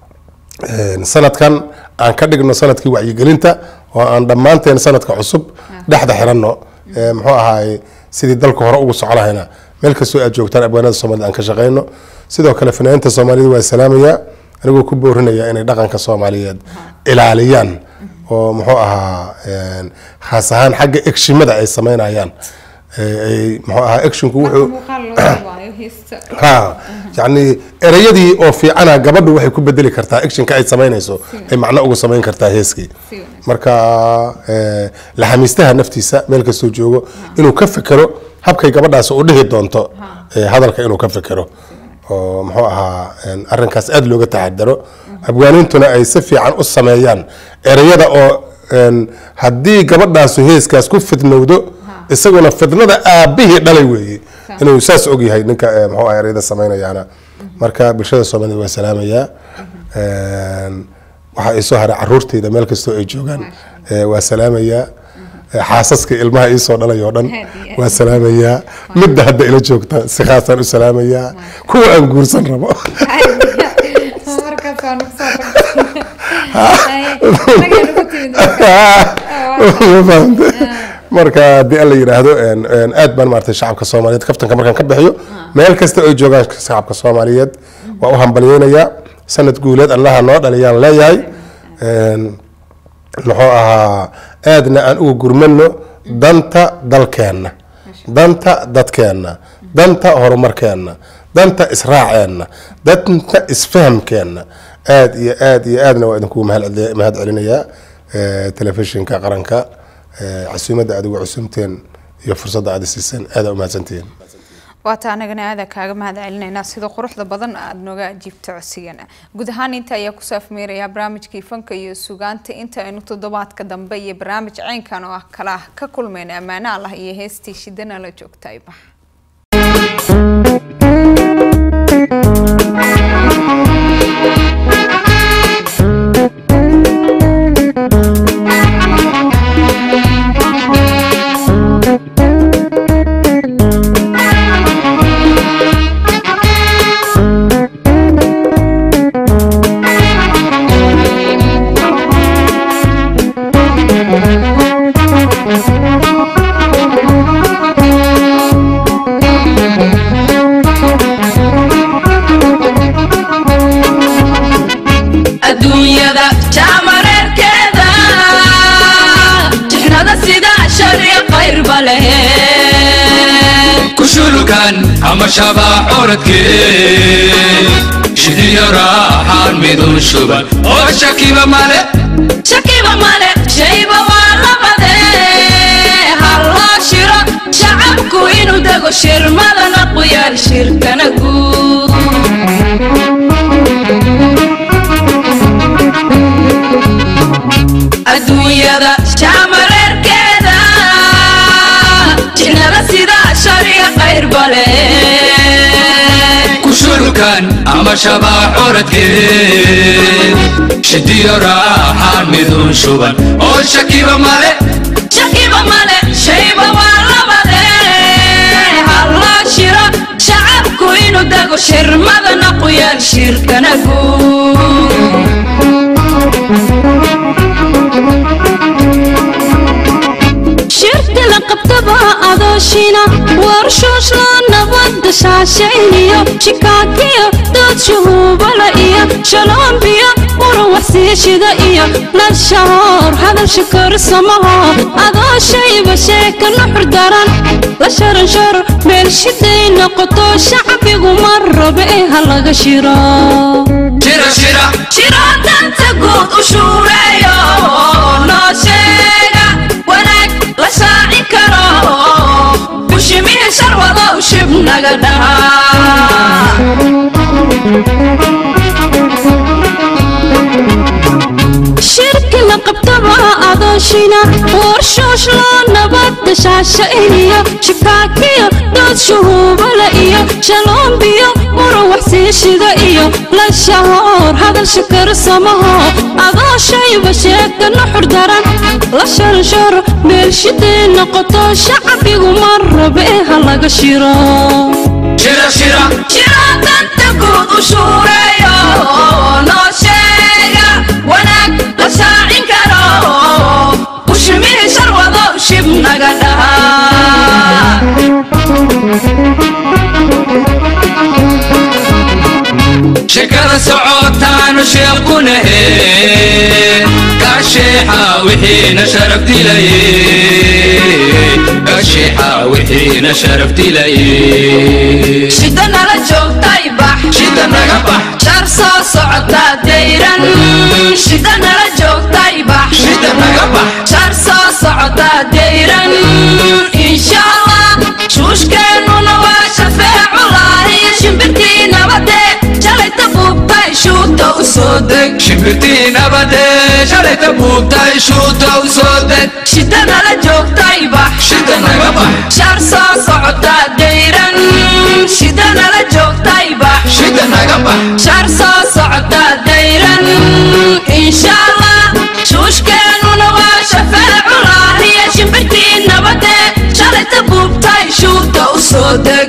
eh, sanadkan aan ka dhigno sanadkii wacyigelinta oo aan dhammaanteen sanadka cusub dhexda xiranno Eh, muxuu ahaay sidii dalka hore ugu soco lahayna meel kastoo aad joogtaan abwaanada soomaaliyed aan ka shaqeyno sidoo kale fanaaniinta soomaaliyeed waa salaamaya anigoo ku boorinaya inay dhaqanka soomaaliyeed ilaaliyaan oo muxuu ahaa een, khaas ahaan xagga egshimada ay sameynayaan Eh, ay muxuu ahaa actionku wuxuu muuqaal loo waayo heesta ha yani ereyadii oo fiicana gabadhu waxay ku bedeli kartaa actionka ay samaynayso ay macno ugu samayn kartaa heeskii si wanaagsan marka eh, laxamiistaha naftiisa meel kastoo joogo inuu ka fekero habkay gabadhaas u dhihi doonto eh, hadalka inuu ka fekero oo muxuu ahaa een, arrinkaas aada looga taxadaro abwaanintuna ay si fiican u sameeyaan ereyada oo een, haddii gabadhaasu heeskaas ku fidnowdo isaguna fidnada aabihii dhalay weeye inuu saas ogyahay ninka eh, muxuu ahaa ereyada samaynayaana marka bulshada soomaaliyed waa salaamayaa Een, waxaa ii soo haray caruurteyda meel kastoo ay joogaan Eh, waa salaamayaa Eh, xaasaska ilmaha ii soo dhalay oo dhan Aad iyo aad. waa salaamayaa midda hadda ila joogta si khaasaan u salaamayaa kuwa aan guursan rabo markaas waa nagu soo tagtay anagana ku timid Ma fahamte? marka haddii alla yidhaahdo een, een, aad baan maartay shacabka soomaaliyeed kaftanka markaan ka bixiyo meel kasta ay joogaan shacabka soomaaliyeed waa u hambalyeynayaa sanad guuleed allaha noo dhaliyaan leeyahay Een, muxuu ahaa aadna aan uga gurmano danta dalkeenna danta dadkeenna danta horumarkeenna danta israaceenna danta isfahamkeenna aad iyo aad iyo aadna waa idinkugu mahad celi- mahad celinayaa Eh, telefishinka qaranka eh, casuumadda aad ugu cusumteen iyo fursadda aad isiiseen aada u mahadsantihiin waata anagana aada kaaga mahad celinaynaa sida quruxda badan aada nooga ajiibto codsigana guud ahaan inta ayaa kusoo afmeerayaa barnaamijkii fanka iyo sugaanta inta aynu toddobaadka dambe iyo barnaamij ceynkan oo ah kala ah ka kulmayna ammaano allah iyo heestii shidana la joogta ibax adduunyada jaamareerkeeda jixnada sida shariya qayrba leh kushulukan ama shabaax oradkee shidiyo raaxaan midun shuban oo shakiba male shakiba male shayba waa labade halloo shiro shacabku inuu dego shirmadana quyaal shirkana guud adduunyada jaamareerkeeda jixnada sida shariya qayrba leh kushulukan ama shabaax oradkee shidiyo raaxaan midun shuban oo shakiba male shakiba male shayba waa labade halloo shiro shacabku inuu dego shirmadana quyaal shirkana guud shirka la qabtaba adooshina warshooshla nabada dashaashayniyo shikaakiyo dood shuhuubala iyo shaloombiyo muran waxsiishida iyo lashahoor hadal shikorsamaho adoo shayba sheeka nuxur daran la sharansharo meel shiday noqoto shacbigu ma raba ee ha laga shiro shira shira shiro danta guud u shuureeyo noo sheega wanaag la shaacin karo bushimihi sharwadow shib naga dhaha shirki la qabtaba adooshina warshoosh loo nabad dashaashayniyo shikaakiyo dood shuhuubala iyo shaloombiyo muran waxsiishida iyo lashahoor hadal shikarsamaho adoo shayba sheegta nuxur daran la sharansharo meel shiday noqoto shacbigu ma raba ee ha laga shiro shira shira shiro danta guud u shuureeyo noo sheega wanaag la shaacin karo bushimihi sharwadow shib naga dhaha shekada socotaanu sheequnahe kasheexa wixiina sharaf dilaye kasheexa wixiina sharaf dilaye shida nala joogtay bax shida naga bax shar soo socota dayran shida nala joogtay bax shida naga bax shar soo socota dayran insha allah shuushkeennuna waa shafeeculaahiyo shimbirtii nabade shalayta buubtay shuuta u soo deg shimbirtii nabade shalayta buubtay shuuta u soo deg shida nala joogtay bax shida naga bax shar soo socota dayran shida nala joogtay bax shida naga bax shar soo socota dayran insha allah shuushkeennuna waa shafeeculaahiyo shimbirtii nabade shalayta buubtay shuuta u soo deg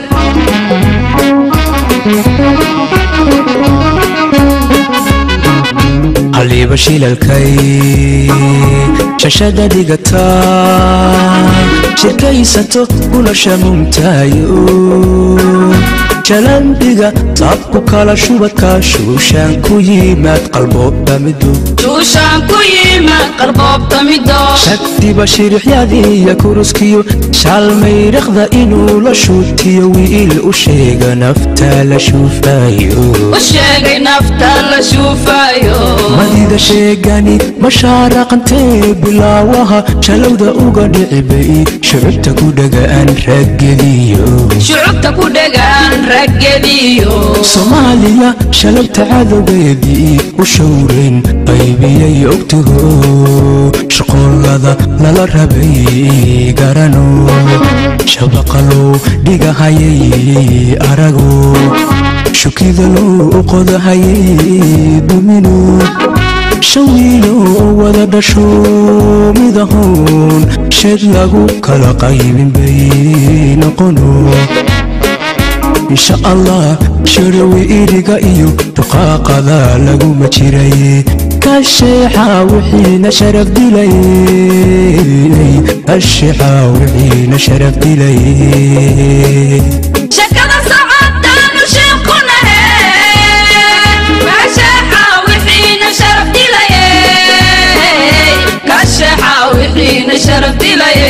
haliiba shilalkay shashada dhigata shirkaysato ulasha mumtaayo jalandhiga taabku kala shubadka shuushaan ku yimaad qalbooba midu shuushaan ku yimaad qalboobta mido shagdiba shirixyadiiya kuruskiyo shaalmaydhaqda inuu la shuutiyo wiil u sheega naftaa la shuufayo u sheegay nafta la shuufayo madida sheegani mashaaraqantee bilaawaha shalowda uga dhicibay shucubta ku dhagaan raggediyo shucubta ku dhegaan raggediyo soomaaliya shalabta cadowgeedii u showreen qaybiyay ogtaho shaqoolada lala rabay garano shabaqalow dhigahayay arago shukidalow qodahayay dumino shan wiilo wada dhasho midahoon sheed lagu kala qaybin bay noqono insha allah sharawi iriga iyo duqaaqada laguma jiray kasheexa wixiina sharaf dilay kasheexa wixiina sharaf dilay shakada socotaanu sheekunahe kasheexa wixiina sharaf dilaye kasheexa wixiina sharaf dilaye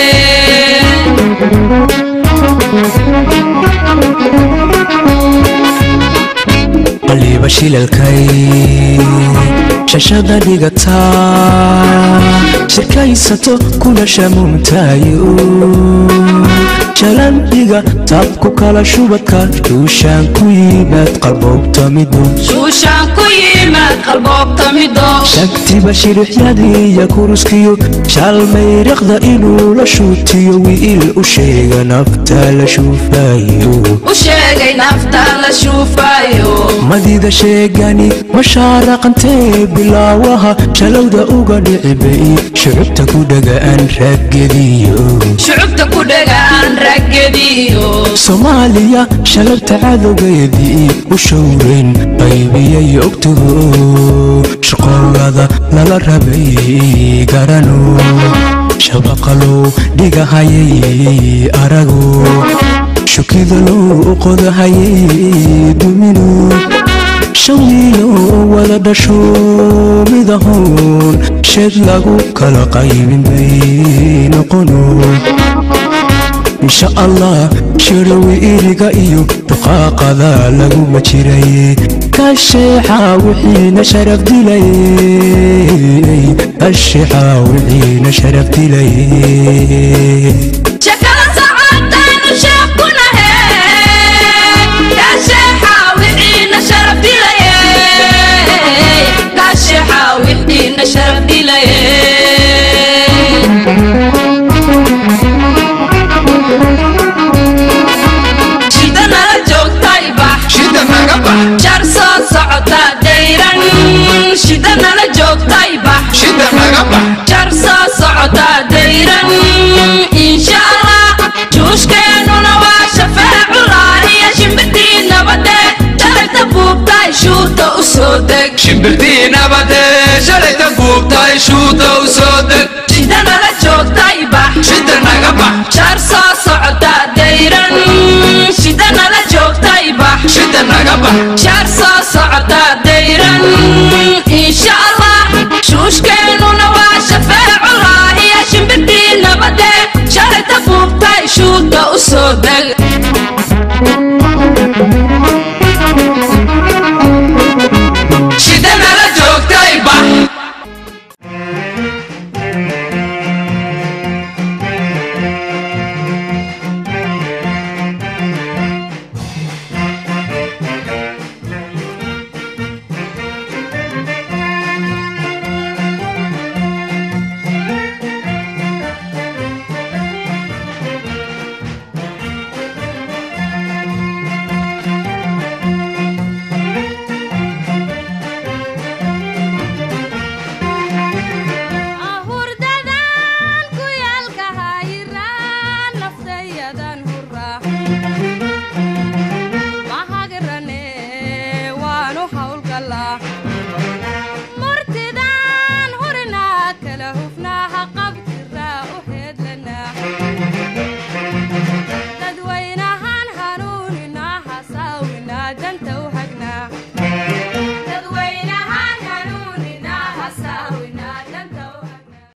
qaliiba shilalkay shashada dhigata shirkaysato kulasha mumtaayo jalandhiga taabku kala shubadka shuushaan ku yimaad qalboobta midu shuushaan ku yimaad qalboobta mido shagtiba shirixyadiiya kuruskiyo shaalmayraqda inuu la shuutiyo wiil u sheega naftaa la shuufayo u sheegay nafta la shuufayo madida sheegani mashaaraqantee bilaawaha shalowda uga dhicibay shucubta ku dhagaan raggediyo shucubta ku dhegaan raggediyo soomaaliya shalabta cadowgeedii u showreen qaybiyay ogtaho shaqoolada lala rabay garano shabaqalow dhigahayay arago shukida loo qodahayay duminu shan wiilo wada dhasho midahoon sheed lagu kala qaybin bay noqono insha allah shirawi iriga iyo duqaaqada laguma jiray kasheexa wixiina sharaf dilay kasheexa wixiina sharaf dilay shakada socotaynu sheekh ku nahe kaasheexa wixiina sharaf dilaye kaasheexa wixiina sharaf dilaye shida nala joogtay bax shida naga bax jar soo socota dayran shida nala joogtay bax shida naga bax jar soo socota dayran insha allah juushkeennuna waa shafeeculaaniya shimbirtii nabade shalayta buubtay shuuta u soo deg shimbirtii nabade shalayta buubtay shuuta u soo deg shida nala joogtay bax shida naga bax jar soo socota dayran shida nala joogtay bax shida naga bax shaar soo socota dayran insha allah shuushkeennuna waa shafeeculaaniya shimbirtii nabade shalayta buubtay shuuta u soo deg